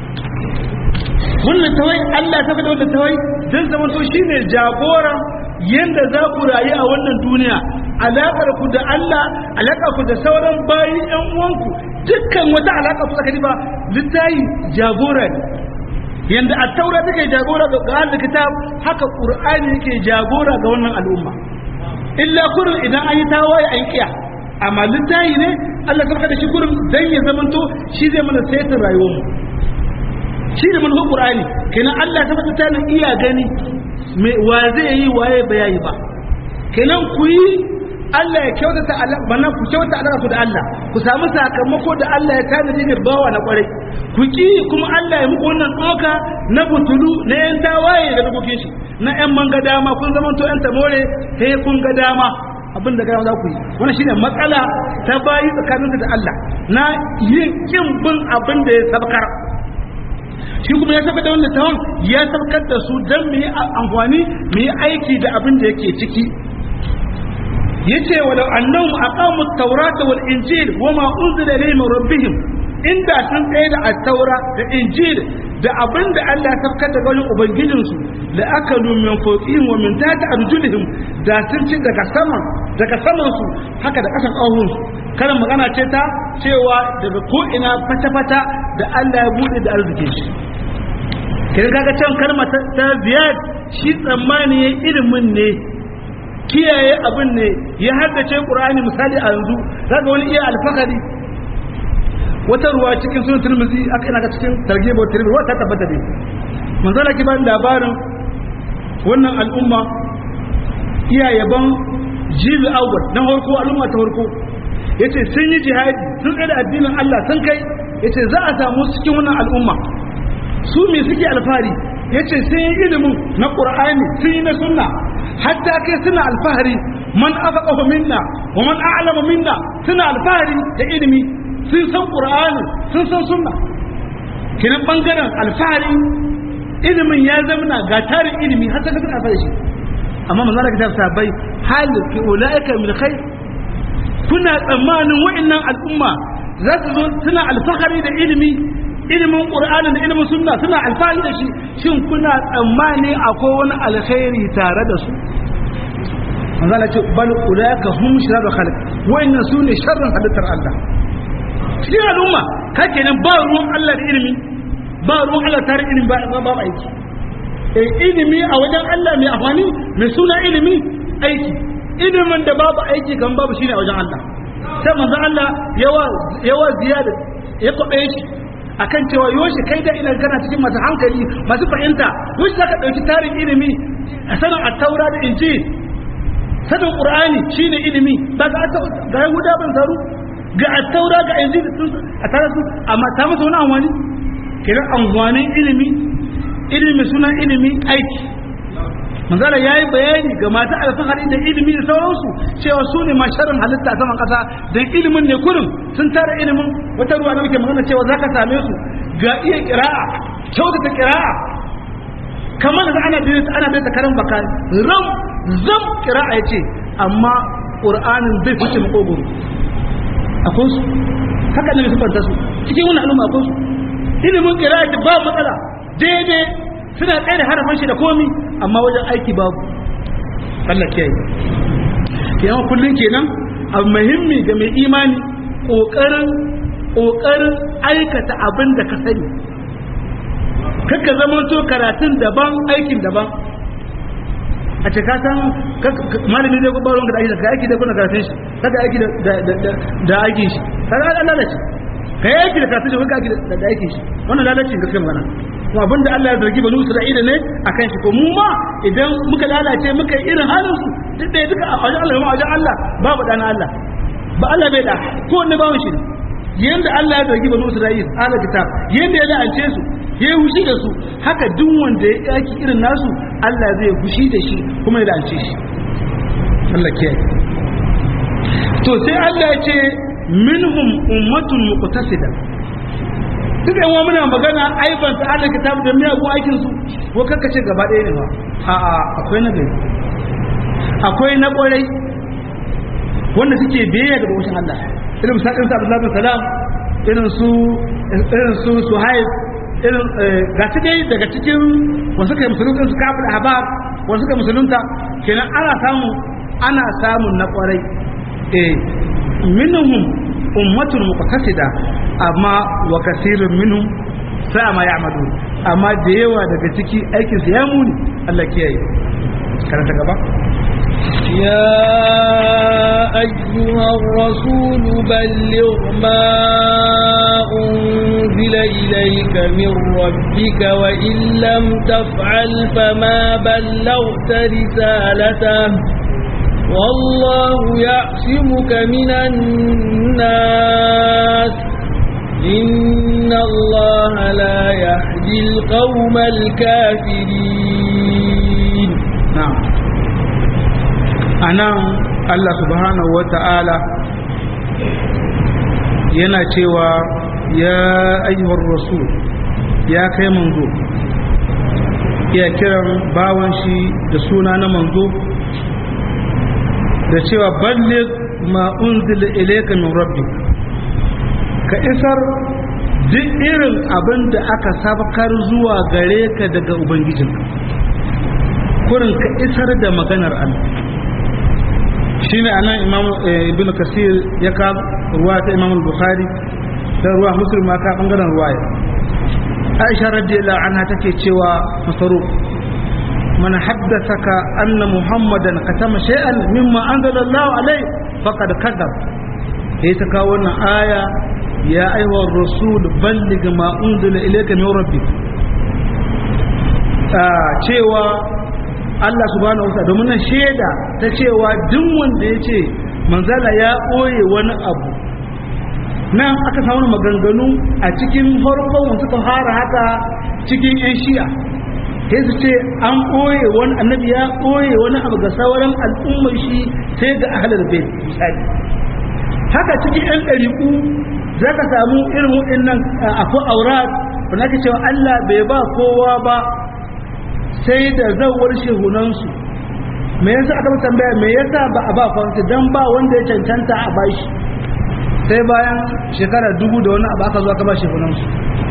wannan tawai Allah ta faɗa wannan tawai don zama to shine jagora yanda za ku rayu a wannan duniya alaƙar ku da Allah alaƙar ku da sauran bayi ƴan uwanku dukkan wata alaƙa ku tsakani ba littafi jagora ne yanda a taura take jagora ga ahlul kitab haka qur'ani yake jagora ga wannan al'umma illa kurin idan an yi tawaye an kiya amma littafi ne Allah ka da shi kurin dan ya zamanto shi zai mana saitin rayuwarmu shi ne manufar qur'ani kenan Allah ta fata tana iya gani me wa zai yi waye ba yayi ba kenan ku yi Allah ya kyautata bana ku kyautata alaka ku da Allah ku samu sakamako da Allah ya tanadi ga bawa na kwarai ku ki kuma Allah ya muku wannan doka na butulu na yan tawaye da dokokin shi na yan manga dama kun zama to yan tamore sai kun ga dama abin da gama za ku yi wannan shine matsala ta bayi tsakaninka da Allah na yin kin bin abin da ya sabkar shi kuma ya saka da wannan tawon ya sabkar da su don mu yi amfani mu yi aiki da abin da yake ciki yace walau annahum aqamu at-taurata wal injil wama unzila ilayhim min rabbihim inda sun tsaye da at-taura da injil da abin da Allah ya sabkar da wajen ubangijinsu la akalu min fawqihim wa min tahti arjulihim da sun ci daga sama daga saman su haka da kasan ƙahun su karin magana ce ta cewa daga ko ina fata-fata da Allah ya bude da arzikin shi kin kaga can kalma ta ziyad shi tsammani ya ilimin ne kiyaye abin ne ya haddace qur'ani misali a yanzu kaga wani iya alfakari wata ruwa cikin sunan tirmidhi aka ina ga cikin targhib wa tirmidhi wata tabbata ne manzala ki ban labarin wannan al'umma iya yaban jibi awwal na farko al'umma ta farko yace sun yi jihadi sun tsaya da addinin Allah sun kai yace za a samu cikin wannan al'umma su me suke alfahari yace sun yi ilimin na qur'ani sun yi na sunna hatta kai suna alfahari man afaqahu minna wa man a'lamu minna suna alfahari da ilimi sun san qur'ani sun san sunna kinan bangaren alfahari ilimin ya zama ga tarin ilimi har sai ka suna alfahari shi amma manzo Allah kitab sabai hal fi ulaika min khair kuna tsammanin wa'annan al'umma za su zo suna alfahari da ilimi ilimin qur'ani da ilimin sunna suna alfahari da shi shin kuna tsammani akwai wani alkhairi tare da su manzo Allah ce bal ulaika hum sharru khalq wa'annan su ne sharrin halittar Allah cikin al'umma ka kenan ba ruwan Allah da ilimi ba ruwan Allah tare ilimi ba ba aiki eh ilimi a wajen Allah mai amfani mai suna ilimi aiki ilimin da babu aiki kan babu shine a wajen Allah sai manzo Allah yawa yawa ziyada ya kwabe shi akan cewa yoshi kai da ina kana cikin masu hankali masu fahimta yoshi zaka dauki tarin ilimi a sanin at-taura da injil sanin qur'ani shine ilimi ba ga ga yahuda ban zaru ga at-taura ga injil a tare su amma ta musu wani amfani kiran amfanin ilimi ilimi suna ilimi aiki manzala ya yi bayani ga mata alfahari da ilimi da sauransu cewa su ne masharin halitta a saman kasa don ilimin ne kurin sun tara ilimin wata ruwa da muke magana cewa za ka same su ga iya kira'a kyautata kira'a kamar da ana daidaita ana daidaita karan baka ram zam kira'a ya ce amma ƙur'anin bai fice makogoro akwai su haka ne su fanta su cikin wani al'umma akwai su ilimin kira'a ce ba matsala daidai suna tsaye da harafin shi da komi amma wajen aiki babu Allah kiyaye yawan kullum kenan abu muhimmi ga mai imani kokarin kokarin aikata abin da ka sani kakka zamanto karatun daban aikin daban a ce ka san malami zai gubar wanka da aiki da aiki da kuna karatun shi kada aiki da aikin shi kada an lalace ka yi aiki da karatun shi wanka aiki da aikin shi wannan lalace ga kan magana kuma abinda Allah ya zargi banu Isra'ila ne akan shi ko mu ma idan muka lalace muka yi irin halin su duk da duka a wajen Allah a wajen Allah babu dana Allah ba Allah bai da ko wanda bawon shi yanda Allah ya zargi banu Isra'ila ala kitab yanda ya la'ance su ya yi hushi da su haka duk wanda ya yaki irin nasu Allah zai hushi da shi kuma ya la'ance shi Allah ke to sai Allah ya ce minhum ummatun muqtasida duk yan muna magana aiban ta Allah kitab da miyagun aikin su ko kakkace gaba ɗaya ne ba a'a akwai na gari akwai na ƙwarai wanda suke biyayya ga bautan Allah irin sa'in sa Abdullahi bin Salam irin su irin su Suhaib irin ga su dai daga cikin wasu kai musulunta su kafin ahbab wasu kai musulunta kenan ana samu ana samun na ƙwarai eh minhum ummatun muqtasida amma wa kasirun minhum sa'a ma ya'malu amma da yawa daga ciki aikin su ya muni Allah kiyaye karanta gaba يا أيها الرسول بلغ ما أنزل إليك من ربك وإن لم تفعل فما بلغت رسالته والله يعصمك من الناس إن الله لا يهدي القوم الكافرين نعم أنا الله سبحانه وتعالى yana cewa ya ayyuhar rasul ya kai manzo ya kiran bawan shi da suna na manzo da cewa ballig ma unzila ilayka min rabbik ka isar duk irin abin da aka sabakar zuwa gare ka daga ubangijinka kurin ka isar da maganar Allah shine anan imam ibn kasir ya ka ruwa ta imam bukhari da ruwa muslim ma ka bangaren ruwaya aisha radiyallahu anha take cewa masaruf من حدثك أن محمدا كتم شيئا مما أنزل الله عليه فقد كذب هي تكاون آية يا أيها الرسول بلغ ما أنزل إليك من ربك cewa Allah subhanahu wa domin nan shaida ta cewa duk wanda ya ce manzala ya ɓoye wani abu nan aka samu maganganu a cikin farkon suka fara haka cikin 'yan shi'a sai su ce an ɓoye wani annabi ya ɓoye wani abu ga sauran al'ummar shi sai ga ahalar bai misali haka cikin yan ɗariƙu za ka samu irin waɗannan akwai aurat wanda ake cewa Allah bai ba kowa ba sai da zawar shehunansu me yasa aka tambaya me yasa ba a ba kwanci dan ba wanda ya cancanta a bashi sai bayan shekara dubu da wani abu aka zo aka ba shehunansu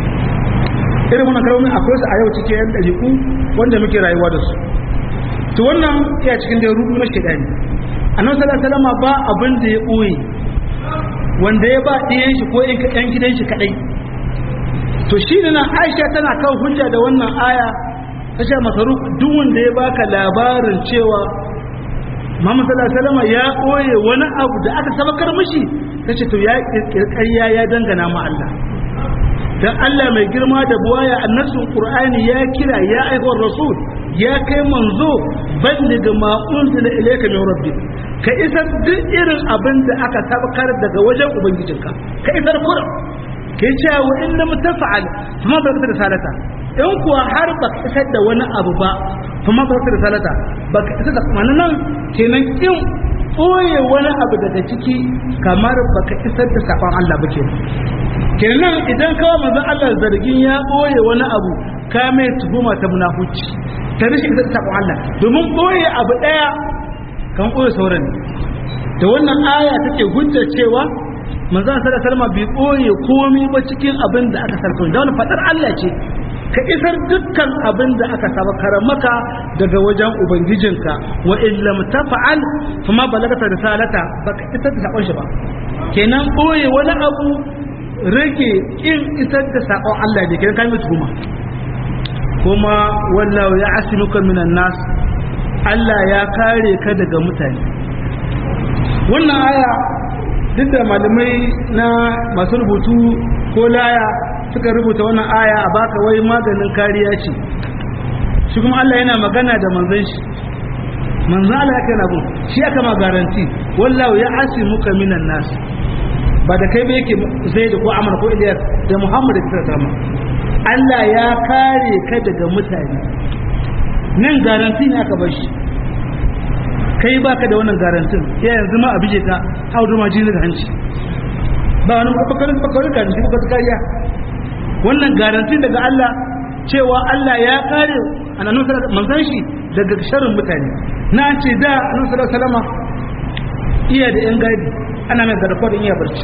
irin wannan kalmomi akwai su a yau cikin yan ɗariƙu wanda muke rayuwa da su to wannan iya cikin da rubu na shaidani annabi sallallahu alaihi wasallam ba abin da ya ɓoye wanda ya ba ɗiyan shi ko yan gidan shi kadai to shi ne nan Aisha tana kan hujja da wannan aya ta ce masaru duk wanda ya baka labarin cewa Muhammad sallallahu alaihi wasallam ya ɓoye wani abu da aka sabakar mishi tace to ya kirkariya ya dangana ma Allah dan Allah mai girma da buwaya annasun Qur'ani ya kira ya aikar rasul ya kai manzo ballig ma unzila ilayka min rabbik ka isar duk irin abin da aka tabbatar daga wajen ubangijinka ka isar kurum ka yi cewa wa in lam tafa'al kuma ba ka da salata in kuwa har ba ka isar da wani abu ba kuma ba ka da salata ba ka isar da kuma nan kenan kin ɓoye wani abu daga ciki kamar ba ka isar da saɓon Allah ba kenan kenan idan kawo manzon Allah zargin ya ɓoye wani abu ka mai tuhuma ta munafuci ta rashin isar da saƙon Allah domin ɓoye abu ɗaya kan ɓoye sauran da wannan aya take hujjar cewa manzon sallallahu alaihi wasallam bai ɓoye komai ba cikin abin da aka sarfa da wani fadar Allah ce ka isar dukkan abin da aka sabakar maka daga wajen ubangijinka wa in lam tafa'al kuma balagata risalata baka isar da sakon shi ba kenan ɓoye wani abu rage in isar da sakon Allah ne kenan kai mutu kuma kuma wallahu ya asimuka minan nas Allah ya kare ka daga mutane wannan aya duk da malamai na masu rubutu ko laya suka rubuta wannan aya a baka wai maganin kariya ce shi kuma Allah yana magana da manzon shi manzon Allah yake na gun shi aka ma garanti wallahu ya asimuka minan nas ba da kai ba yake zai da ko amana ko iliyar da muhammad da kira sama Allah ya kare ka daga mutane nan garanti ne aka bar shi kai baka da wannan garantin ya yanzu ma abije ka audu ma jini da hanci ba wani bakarin bakarin garanti ba kariya wannan garanti daga Allah cewa Allah ya kare annabi sallallahu manzon shi daga sharrin mutane na ce da annabi sallallahu alaihi wasallam iya da yan gadi ana mai garkuwa da iya barci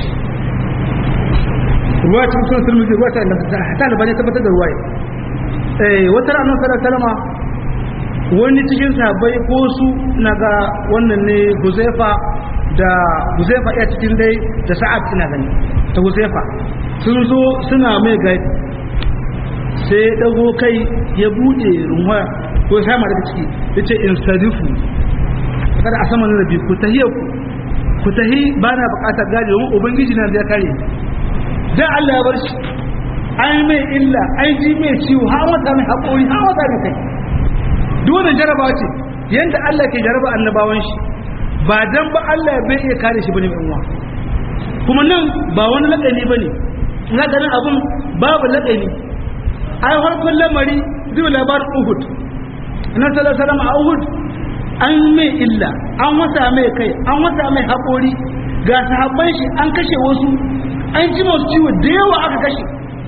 ruwa cikin sunan turmizi ruwa ta inganta ta albani tabbatar da ruwa eh wata ranar sallar salama wani cikin sahabbai ko su na ga wannan ne huzaifa da huzaifa iya cikin dai da sa'ad ina gani ta huzaifa sun zo suna mai gadi sai ya dago kai ya bude runwa ko ya sama daga ciki ya ce in sadifu kada a saman rabi ku tahiyar ku ku tahi ba na bukatar gadi domin ubangiji na zai kare da Allah ya bar shi an mai illa an ji mai ciwo ha wata mai haƙori ha wata mai kai duk wannan jarabawa ce yanda Allah ke jaraba annabawan shi ba dan ba Allah bai iya kare shi bane uwa kuma nan ba wani lakani bane ina ganin abun babu lakani ai harkun lamari zai labarin Uhud annabi sallallahu alaihi wasallam a Uhud an mai illa an wata mai kai an wata mai haƙori ga sahabban shi an kashe wasu an ji masu ciwo da yawa aka kashe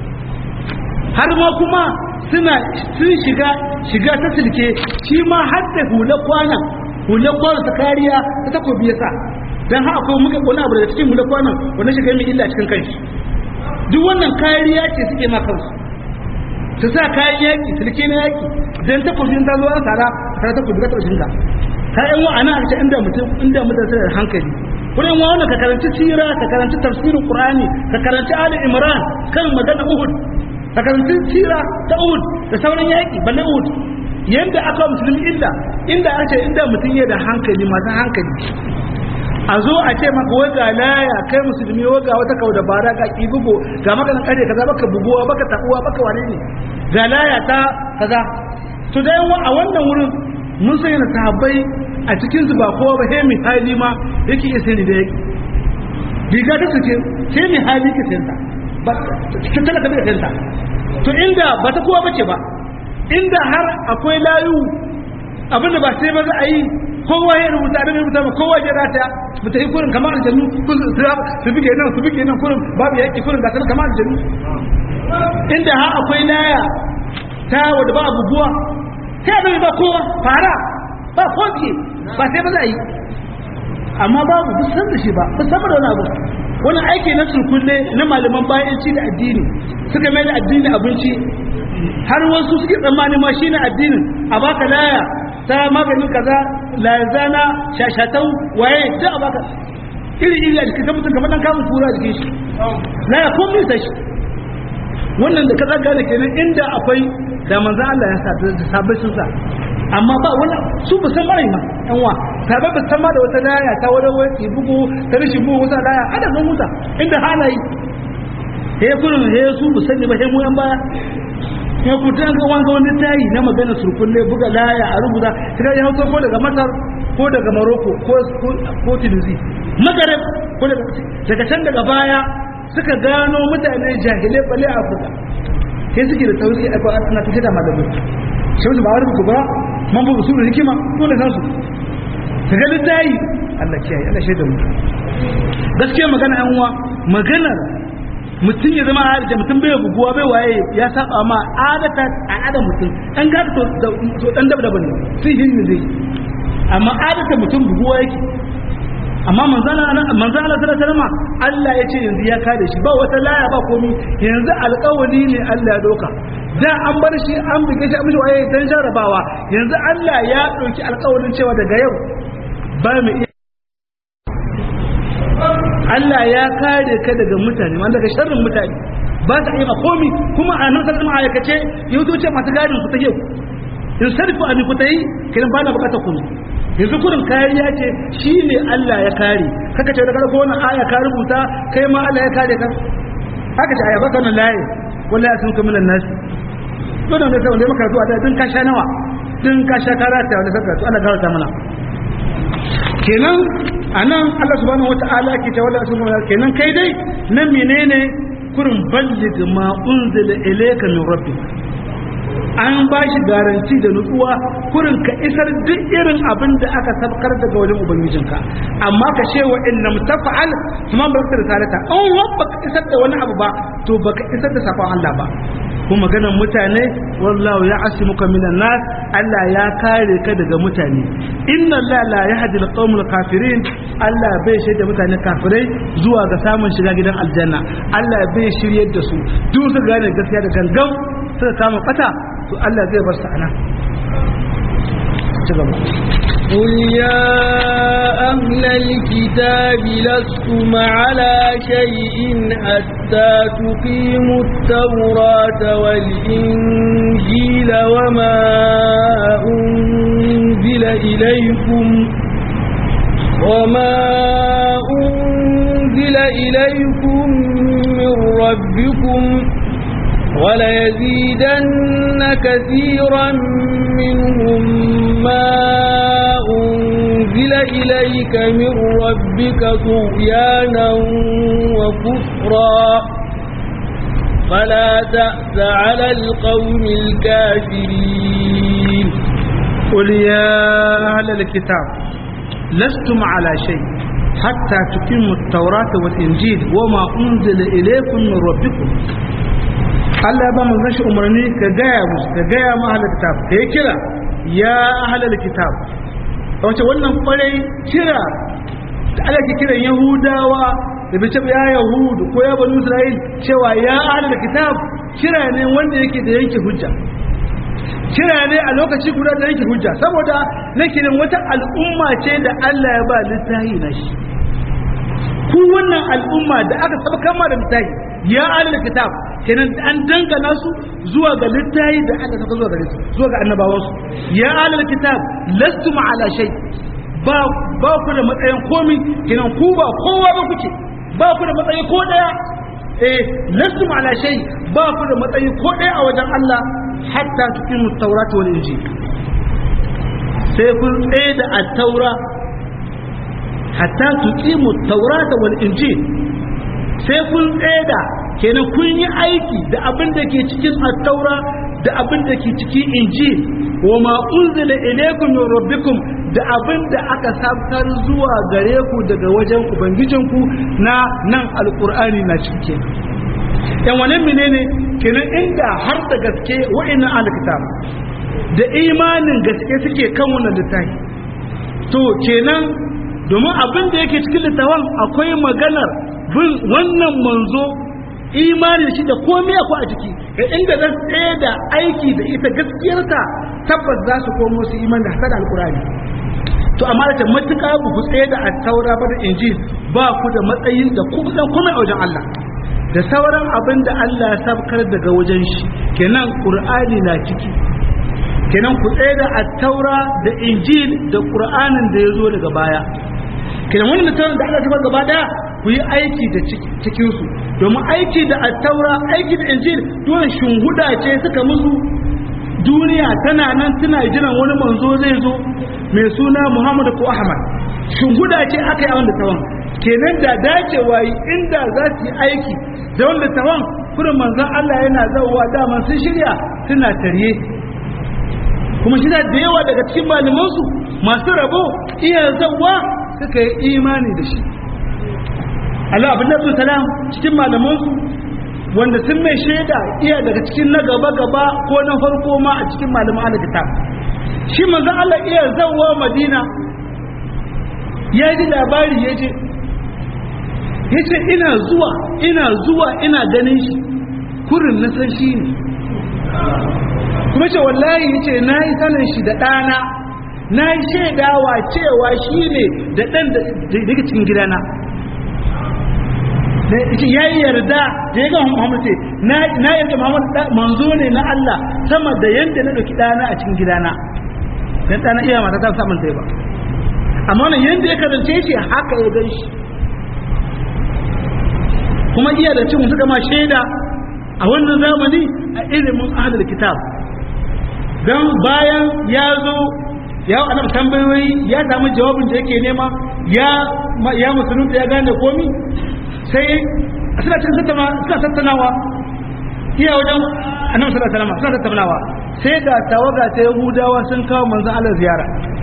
har ma kuma suna sun shiga shiga ta silke shi ma har da hula kwana hula kwana ta kariya ta takobi ya sa don haka akwai muka wani abu daga cikin hula kwanan wanda shiga mai illa cikin kanshi duk wannan kariya ce suke ma kansu su sa kayan yaƙi silke na yaƙi don takobin ta zo an tsara tare takobi ka taɓa ka ka yan wa ana ce inda mutum inda mutum sai da hankali wurin wa wannan ka karanci sira ka karanci tafsirin qur'ani ka karanci ali imran kan magana uhud ka karanci sira ta uhud da sauran yaki balle uhud yanda aka musulmi illa inda aka ce inda mutum ya da hankali masu hankali a zo a ce maka wai ga laya kai musulmi wai ga wata kau da bara ga kibugo ga maganin kare kaza baka buguwa baka tabuwa baka wane ne ga laya ta kaza to da yawa a wannan wurin mun sai na sahabbai a cikin su ba kowa ba sai mai hali ma yake iya sani da yake riga ta suke sai mai hali ke sayanta ba ta talaka bai sayanta to inda ba ta kowa bace ba inda har akwai layu abinda ba sai ba za a yi kowa ya rubuta da rubuta ba kowa ya rata mu ta yi kurin kamar aljannu su bige nan su bige nan kurin babu yaki kurin gasar kamar aljannu inda har akwai laya ta wadda ba abubuwa sai a ba kowa fara ba kofi ba sai ba za a yi amma babu bu san da shi ba bu san da wani abu wani aiki na surkulle na malaman bayan ci da addini suka mai da addini abinci har wasu suke tsammani ma shi na addinin a baka laya ta maganin kaza lazana shashatau waye duk a baka iri iri a jikin mutum kamar dan kamun kura a jikin shi laya ko misa shi wannan da kaza gane kenan inda akwai da manzan Allah ya sa da sabai sun sa amma ba wani su ba san mara ma yan wa sabai ba san ma da wata laya ta wani wani bugu ta rishin bugu wata laya ada sun huta inda halayi he kurin he su ba sani ba he mu yan baya ya kuta ga wanga wani tayi na magana surkulle buga laya a rubuta kaga ya hauto ko daga Masar ko daga Morocco ko ko Tunisia Maghreb ko daga daga can daga baya suka gano mutane jahilai bale a Afirka sai suke da tausi a kwa ana tafi da malamai sai su ba wani buku ba man buku su da hikima dole san su ka ga littayi Allah kiyaye Allah shaida mu gaskiya magana yan uwa maganar mutum ya zama da mutum bai buguwa bai waye ya saba ma adata a adam mutum an ga to to dan dab daban ne sai hin ne zai amma adata mutum buguwa yake amma manzana manzana sallallahu alaihi Allah ya ce yanzu ya kare shi ba wata laya ba komi yanzu alƙawari ne Allah ya doka da an bar shi an buge shi an mishi waye dan jarabawa yanzu Allah ya dauki alƙawarin cewa daga yau ba mu iya Allah ya kare ka daga mutane wanda daga sharrin mutane ba ta iya komi kuma a nan sarki ma'aikace yau ce masu gadin su ta yau in sarfi a nufi ta yi kiran ba na bukatar kuma yanzu kurin kariya ce shi ne Allah ya kare kaka ce daga wani aya ka rubuta kai ma Allah ya kare ka haka ce aya baka nan laye wallahi sun kuma nan nasi dole ne sai wanda ya maka zuwa da din ka sha nawa din ka sha karata wanda saka to Allah garanta mana kenan anan Allah subhanahu wataala ke ta wallahi subhanahu kenan kai dai nan menene kurin ballig ma unzila ilayka min rabbik an ba shi garanti da nutsuwa kurin ka isar duk irin abin da aka sabkar daga wajen ubangijinka amma ka ce wa inna mutafa'al kuma ba ka risalata an wabba ka isar da wani abu ba to baka isar da sakon Allah ba kuma maganar mutane wallahu ya asimuka minan nas Allah ya kare ka daga mutane inna Allah la yahdi al kafirin Allah bai shaida mutane kafirai zuwa ga samun shiga gidan aljanna Allah bai shiryar da su duk su gane gaskiya da gangan suka kama fata to Allah zai bar su ana ci gaba قل يا أهل الكتاب لستم على شيء حتى تقيموا التوراة والإنجيل وما أنزل إليكم وما أنزل إليكم من ربكم وليزيدن كثيرا منهم ما أنزل إليك من ربك طغيانا وكفرا فلا تأس على القوم الكافرين قل يا أهل الكتاب لستم على شيء حتى تقيموا التوراة والإنجيل وما أنزل إليكم من ربكم Allah ba mun gashi umarni ka gaya musu ka gaya ma ahlul kitab ka yi kira ya ahlul kitab wace wannan kwarai kira da Allah ke kiran Yahudawa da bai ce ya Yahudu ko ya bani Isra'il cewa ya ahlul kitab kira ne wanda yake da yanke hujja kira ne a lokaci guda da yanke hujja saboda na kiran wata al'umma ce da Allah ya ba littahi na shi ku wannan al'umma da aka saba kama da littahi ya ahlul kitab kenan an dangana su zuwa ga littayi da aka saka zuwa gare su zuwa ga annabawansu ya alal kitab lastum ala shay ba ba ku da matsayin komi kenan ku ba kowa ba kuke ba ku da matsayi ko daya eh lastum ala shay ba ku da matsayi ko daya a wajen Allah hatta tuqimu tawrat wal injil sai kun tsaye da at-taura hatta tuqimu tawrat wal injil sai kun tsaye da kenan kun yi aiki da abin da ke cikin attaura da abin da ke cikin injil wa ma unzila ilaykum min rabbikum da abin da aka sabtar zuwa gare ku daga wajen ubangijinku na nan alqur'ani na cikin yan wannan menene kenan inda har da gaske wa'annan alkitab da imanin gaske suke kan wannan littafi to kenan domin abin da yake cikin littafin akwai maganar bin wannan manzo imanin shi da komai akwai a ciki ga inda zan tsaye da aiki da ita gaskiyarta tabbas za su komo su iman da hasada alkurani to amma da matuƙa ba ku tsaye da attaura ba da injil ba ku da matsayin da ku dan komai a wajen Allah da sauran abin da Allah ya sabkar daga wajen shi kenan qur'ani na ciki kenan ku tsaye da attaura da injil da qur'anin da ya zo daga baya kenan wannan littafin da Allah ya gaba daya ku yi aiki da cikinsu domin aiki da attaura aiki da injil dole shunhuda ce suka musu duniya tana nan tana jiran wani manzo zai zo mai suna muhammadu ko ahmad shunhuda ce aka yi a wanda tawan kenan da dacewa yi inda za su yi aiki da wanda tawan kurin manzon allah yana zauwa dama sun shirya suna tarye kuma shi da yawa daga cikin malamansu masu rabo iya zauwa suka yi imani da shi Allah abin nabi salam cikin malamansu wanda sun mai shaida iya daga cikin na gaba gaba ko na farko ma a cikin malaman alkitab shi manzon Allah iya zawwa Madina ya ji labari ya je ya ce ina zuwa ina zuwa ina ganin shi kurin na san shi ne kuma ce wallahi ya ce na yi sanin shi da ɗana na yi shaidawa cewa shi ne da ɗan da cikin gidana ya yi yarda da ya ga Muhammad ce na yarda Muhammad manzo ne na Allah sama da yanda na dauki dana a cikin gidana dan dana iya mata ta samun sai ba amma wannan yanda ya karance shi haka ya gan shi kuma iya da cin suka ma shaida a wannan zamani a ilimin ahlul kitab dan bayan ya zo ya annabi tambayoyi ya samu jawabin da yake nema ya ya musulunta ya gane komi sai suna cikin tattauna suna tattaunawa iya wajen annabi sallallahu alaihi wasallam suna tattaunawa sai ga tawaga ta yahudawa sun kawo manzon Allah ziyara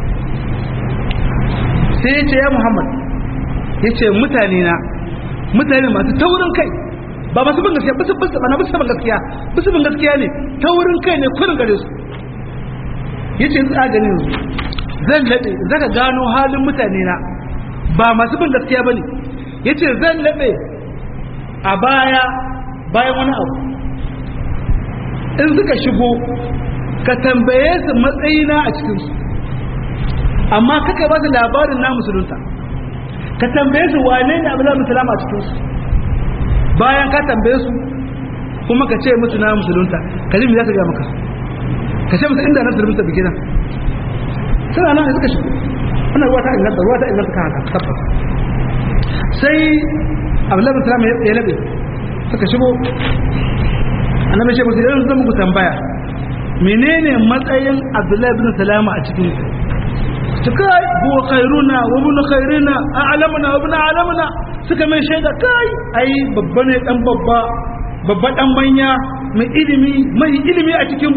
sai ya ce ya Muhammad ya ce mutane na mutane masu taurin kai ba masu bin gaskiya bisu bisu ba na bisu bin gaskiya bisu bin gaskiya ne taurin kai ne kurin gare su ya ce za gani yanzu zan laɓe zaka gano halin mutane na ba masu bin gaskiya ba ne ya ce zan laɓe a baya bayan wani abu in suka shigo ka tambaye su matsayina a cikinsu amma kaka ba su labarin na musulunta ka tambaye su wane ne abu zamu salama a cikinsu bayan ka tambaye su kuma ka ce musu na musulunta ka ji me za ka gaya maka ka ce musu inda na musulunta biki nan suna nan suka shigo wannan ruwa ta inganta ruwa ta inganta kan haka tabbas sai abdullahi salam ya labe suka shigo annabi ce musu yanzu zan muku tambaya menene matsayin abdullahi bin salama a cikin su kai huwa khairuna wa ibn khairina a'lamuna wa ibn a'lamuna suka mai shaida kai ai babba ne dan babba babba dan manya mai ilimi mai ilimi a cikin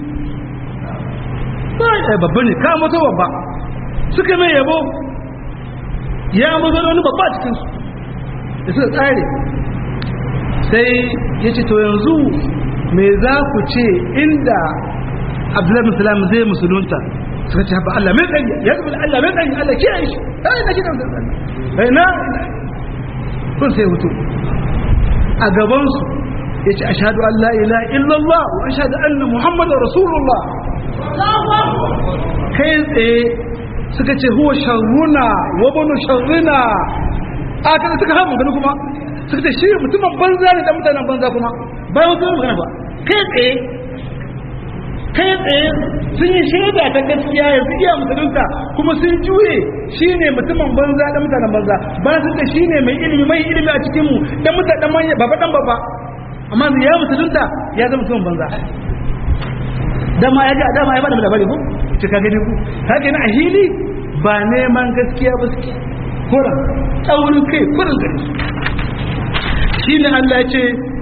kai ai babba ne ka mato babba suka mai yabo ya mazo wani babba a cikin su da suka tsare sai ya ce to yanzu me za ku ce inda abdullahi musulam zai musulunta suka ce haɓa Allah mai tsaye ya zubi Allah mai tsaye Allah kiyaye shi ai na kiran zai tsaye na kun sai hutu a gabansu ya ce ashadu an la ila illallah wa ashadu anna muhammadu rasulullah kai tsaye suka ce huwa sharruna wa banu sharrina a kada suka hamu gani kuma suka ce shi mutumin banza ne da mutanen banza kuma bayan wasu magana ba kai tsaye kai tsaye sun yi shaida ta gaskiya yanzu iya musulunta kuma sun juye shi ne mutumin banza da mutanen banza ba su da shi ne mai ilimi mai ilimi a cikinmu da mutanen manya baba dan baba amma ya musulunta ya zama mutumin banza dama ya ji a dama ya bada labari ko ce ka gani ku haka na a hili ba neman gaskiya ba suke kuran tsaurin kai kuran gari shi ne Allah ya ce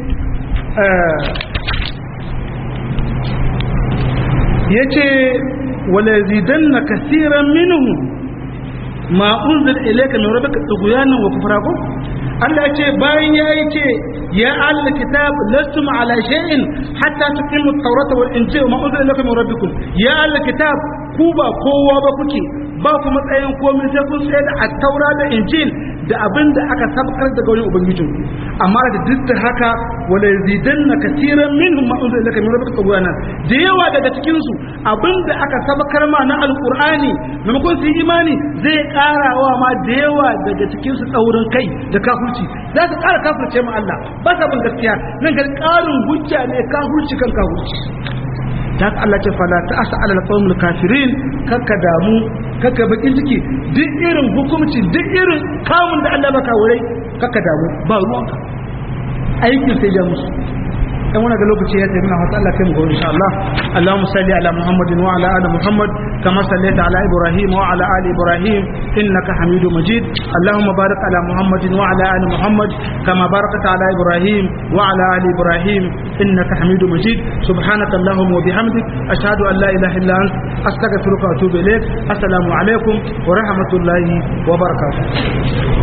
ya ce wale zidan na kasiran minuhu ma unzir ilaika min rabbika tughyanan wa kufra ko Allah ya ce bayan ya yi ce ya ahli kitab lastum ala shay'in hatta tuqimu at-taurata wal injila ma unzila ilaika min rabbikum ya ahli kitab ku ba kowa ba kuke ba ku matsayin komai sai kun tsaya da at-taura da injil da abin da aka sabkar daga wani ubangijin amma da duk da haka wala yazidanna katiran minhum ma unzila ilaika min rabbika tughyanan da yawa daga cikin su abin da aka sabkar ma na alqur'ani maimakon su yi imani zai karawa ma da yawa daga cikin su tsaurin kai da kafirci za su kara kafirce ma Allah ba sa bin gaskiya nan ga karin hujja ne kafirci kan kafirci ta Allah ce fala ta asa alal qawmul kafirin kakka damu kakka bakin ciki duk irin hukunci duk irin kamun da Allah baka wurai kakka damu ba ruwanka aikin sai ja musu dan wannan ga lokaci ya tafi na hasa Allah kai mu gobe insha Allah Allahumma salli ala Muhammadin wa ala ali Muhammad kama sallaita ala Ibrahim wa ala ali Ibrahim innaka Hamidum Majid Allahumma barik ala Muhammadin wa ala ali Muhammad kama barakta ala Ibrahim wa ala ali Ibrahim innaka Hamidum Majid subhanaka Allahumma wa bihamdik ashhadu an la ilaha illa ant astaghfiruka wa atubu ilaik assalamu alaikum wa rahmatullahi wa barakatuh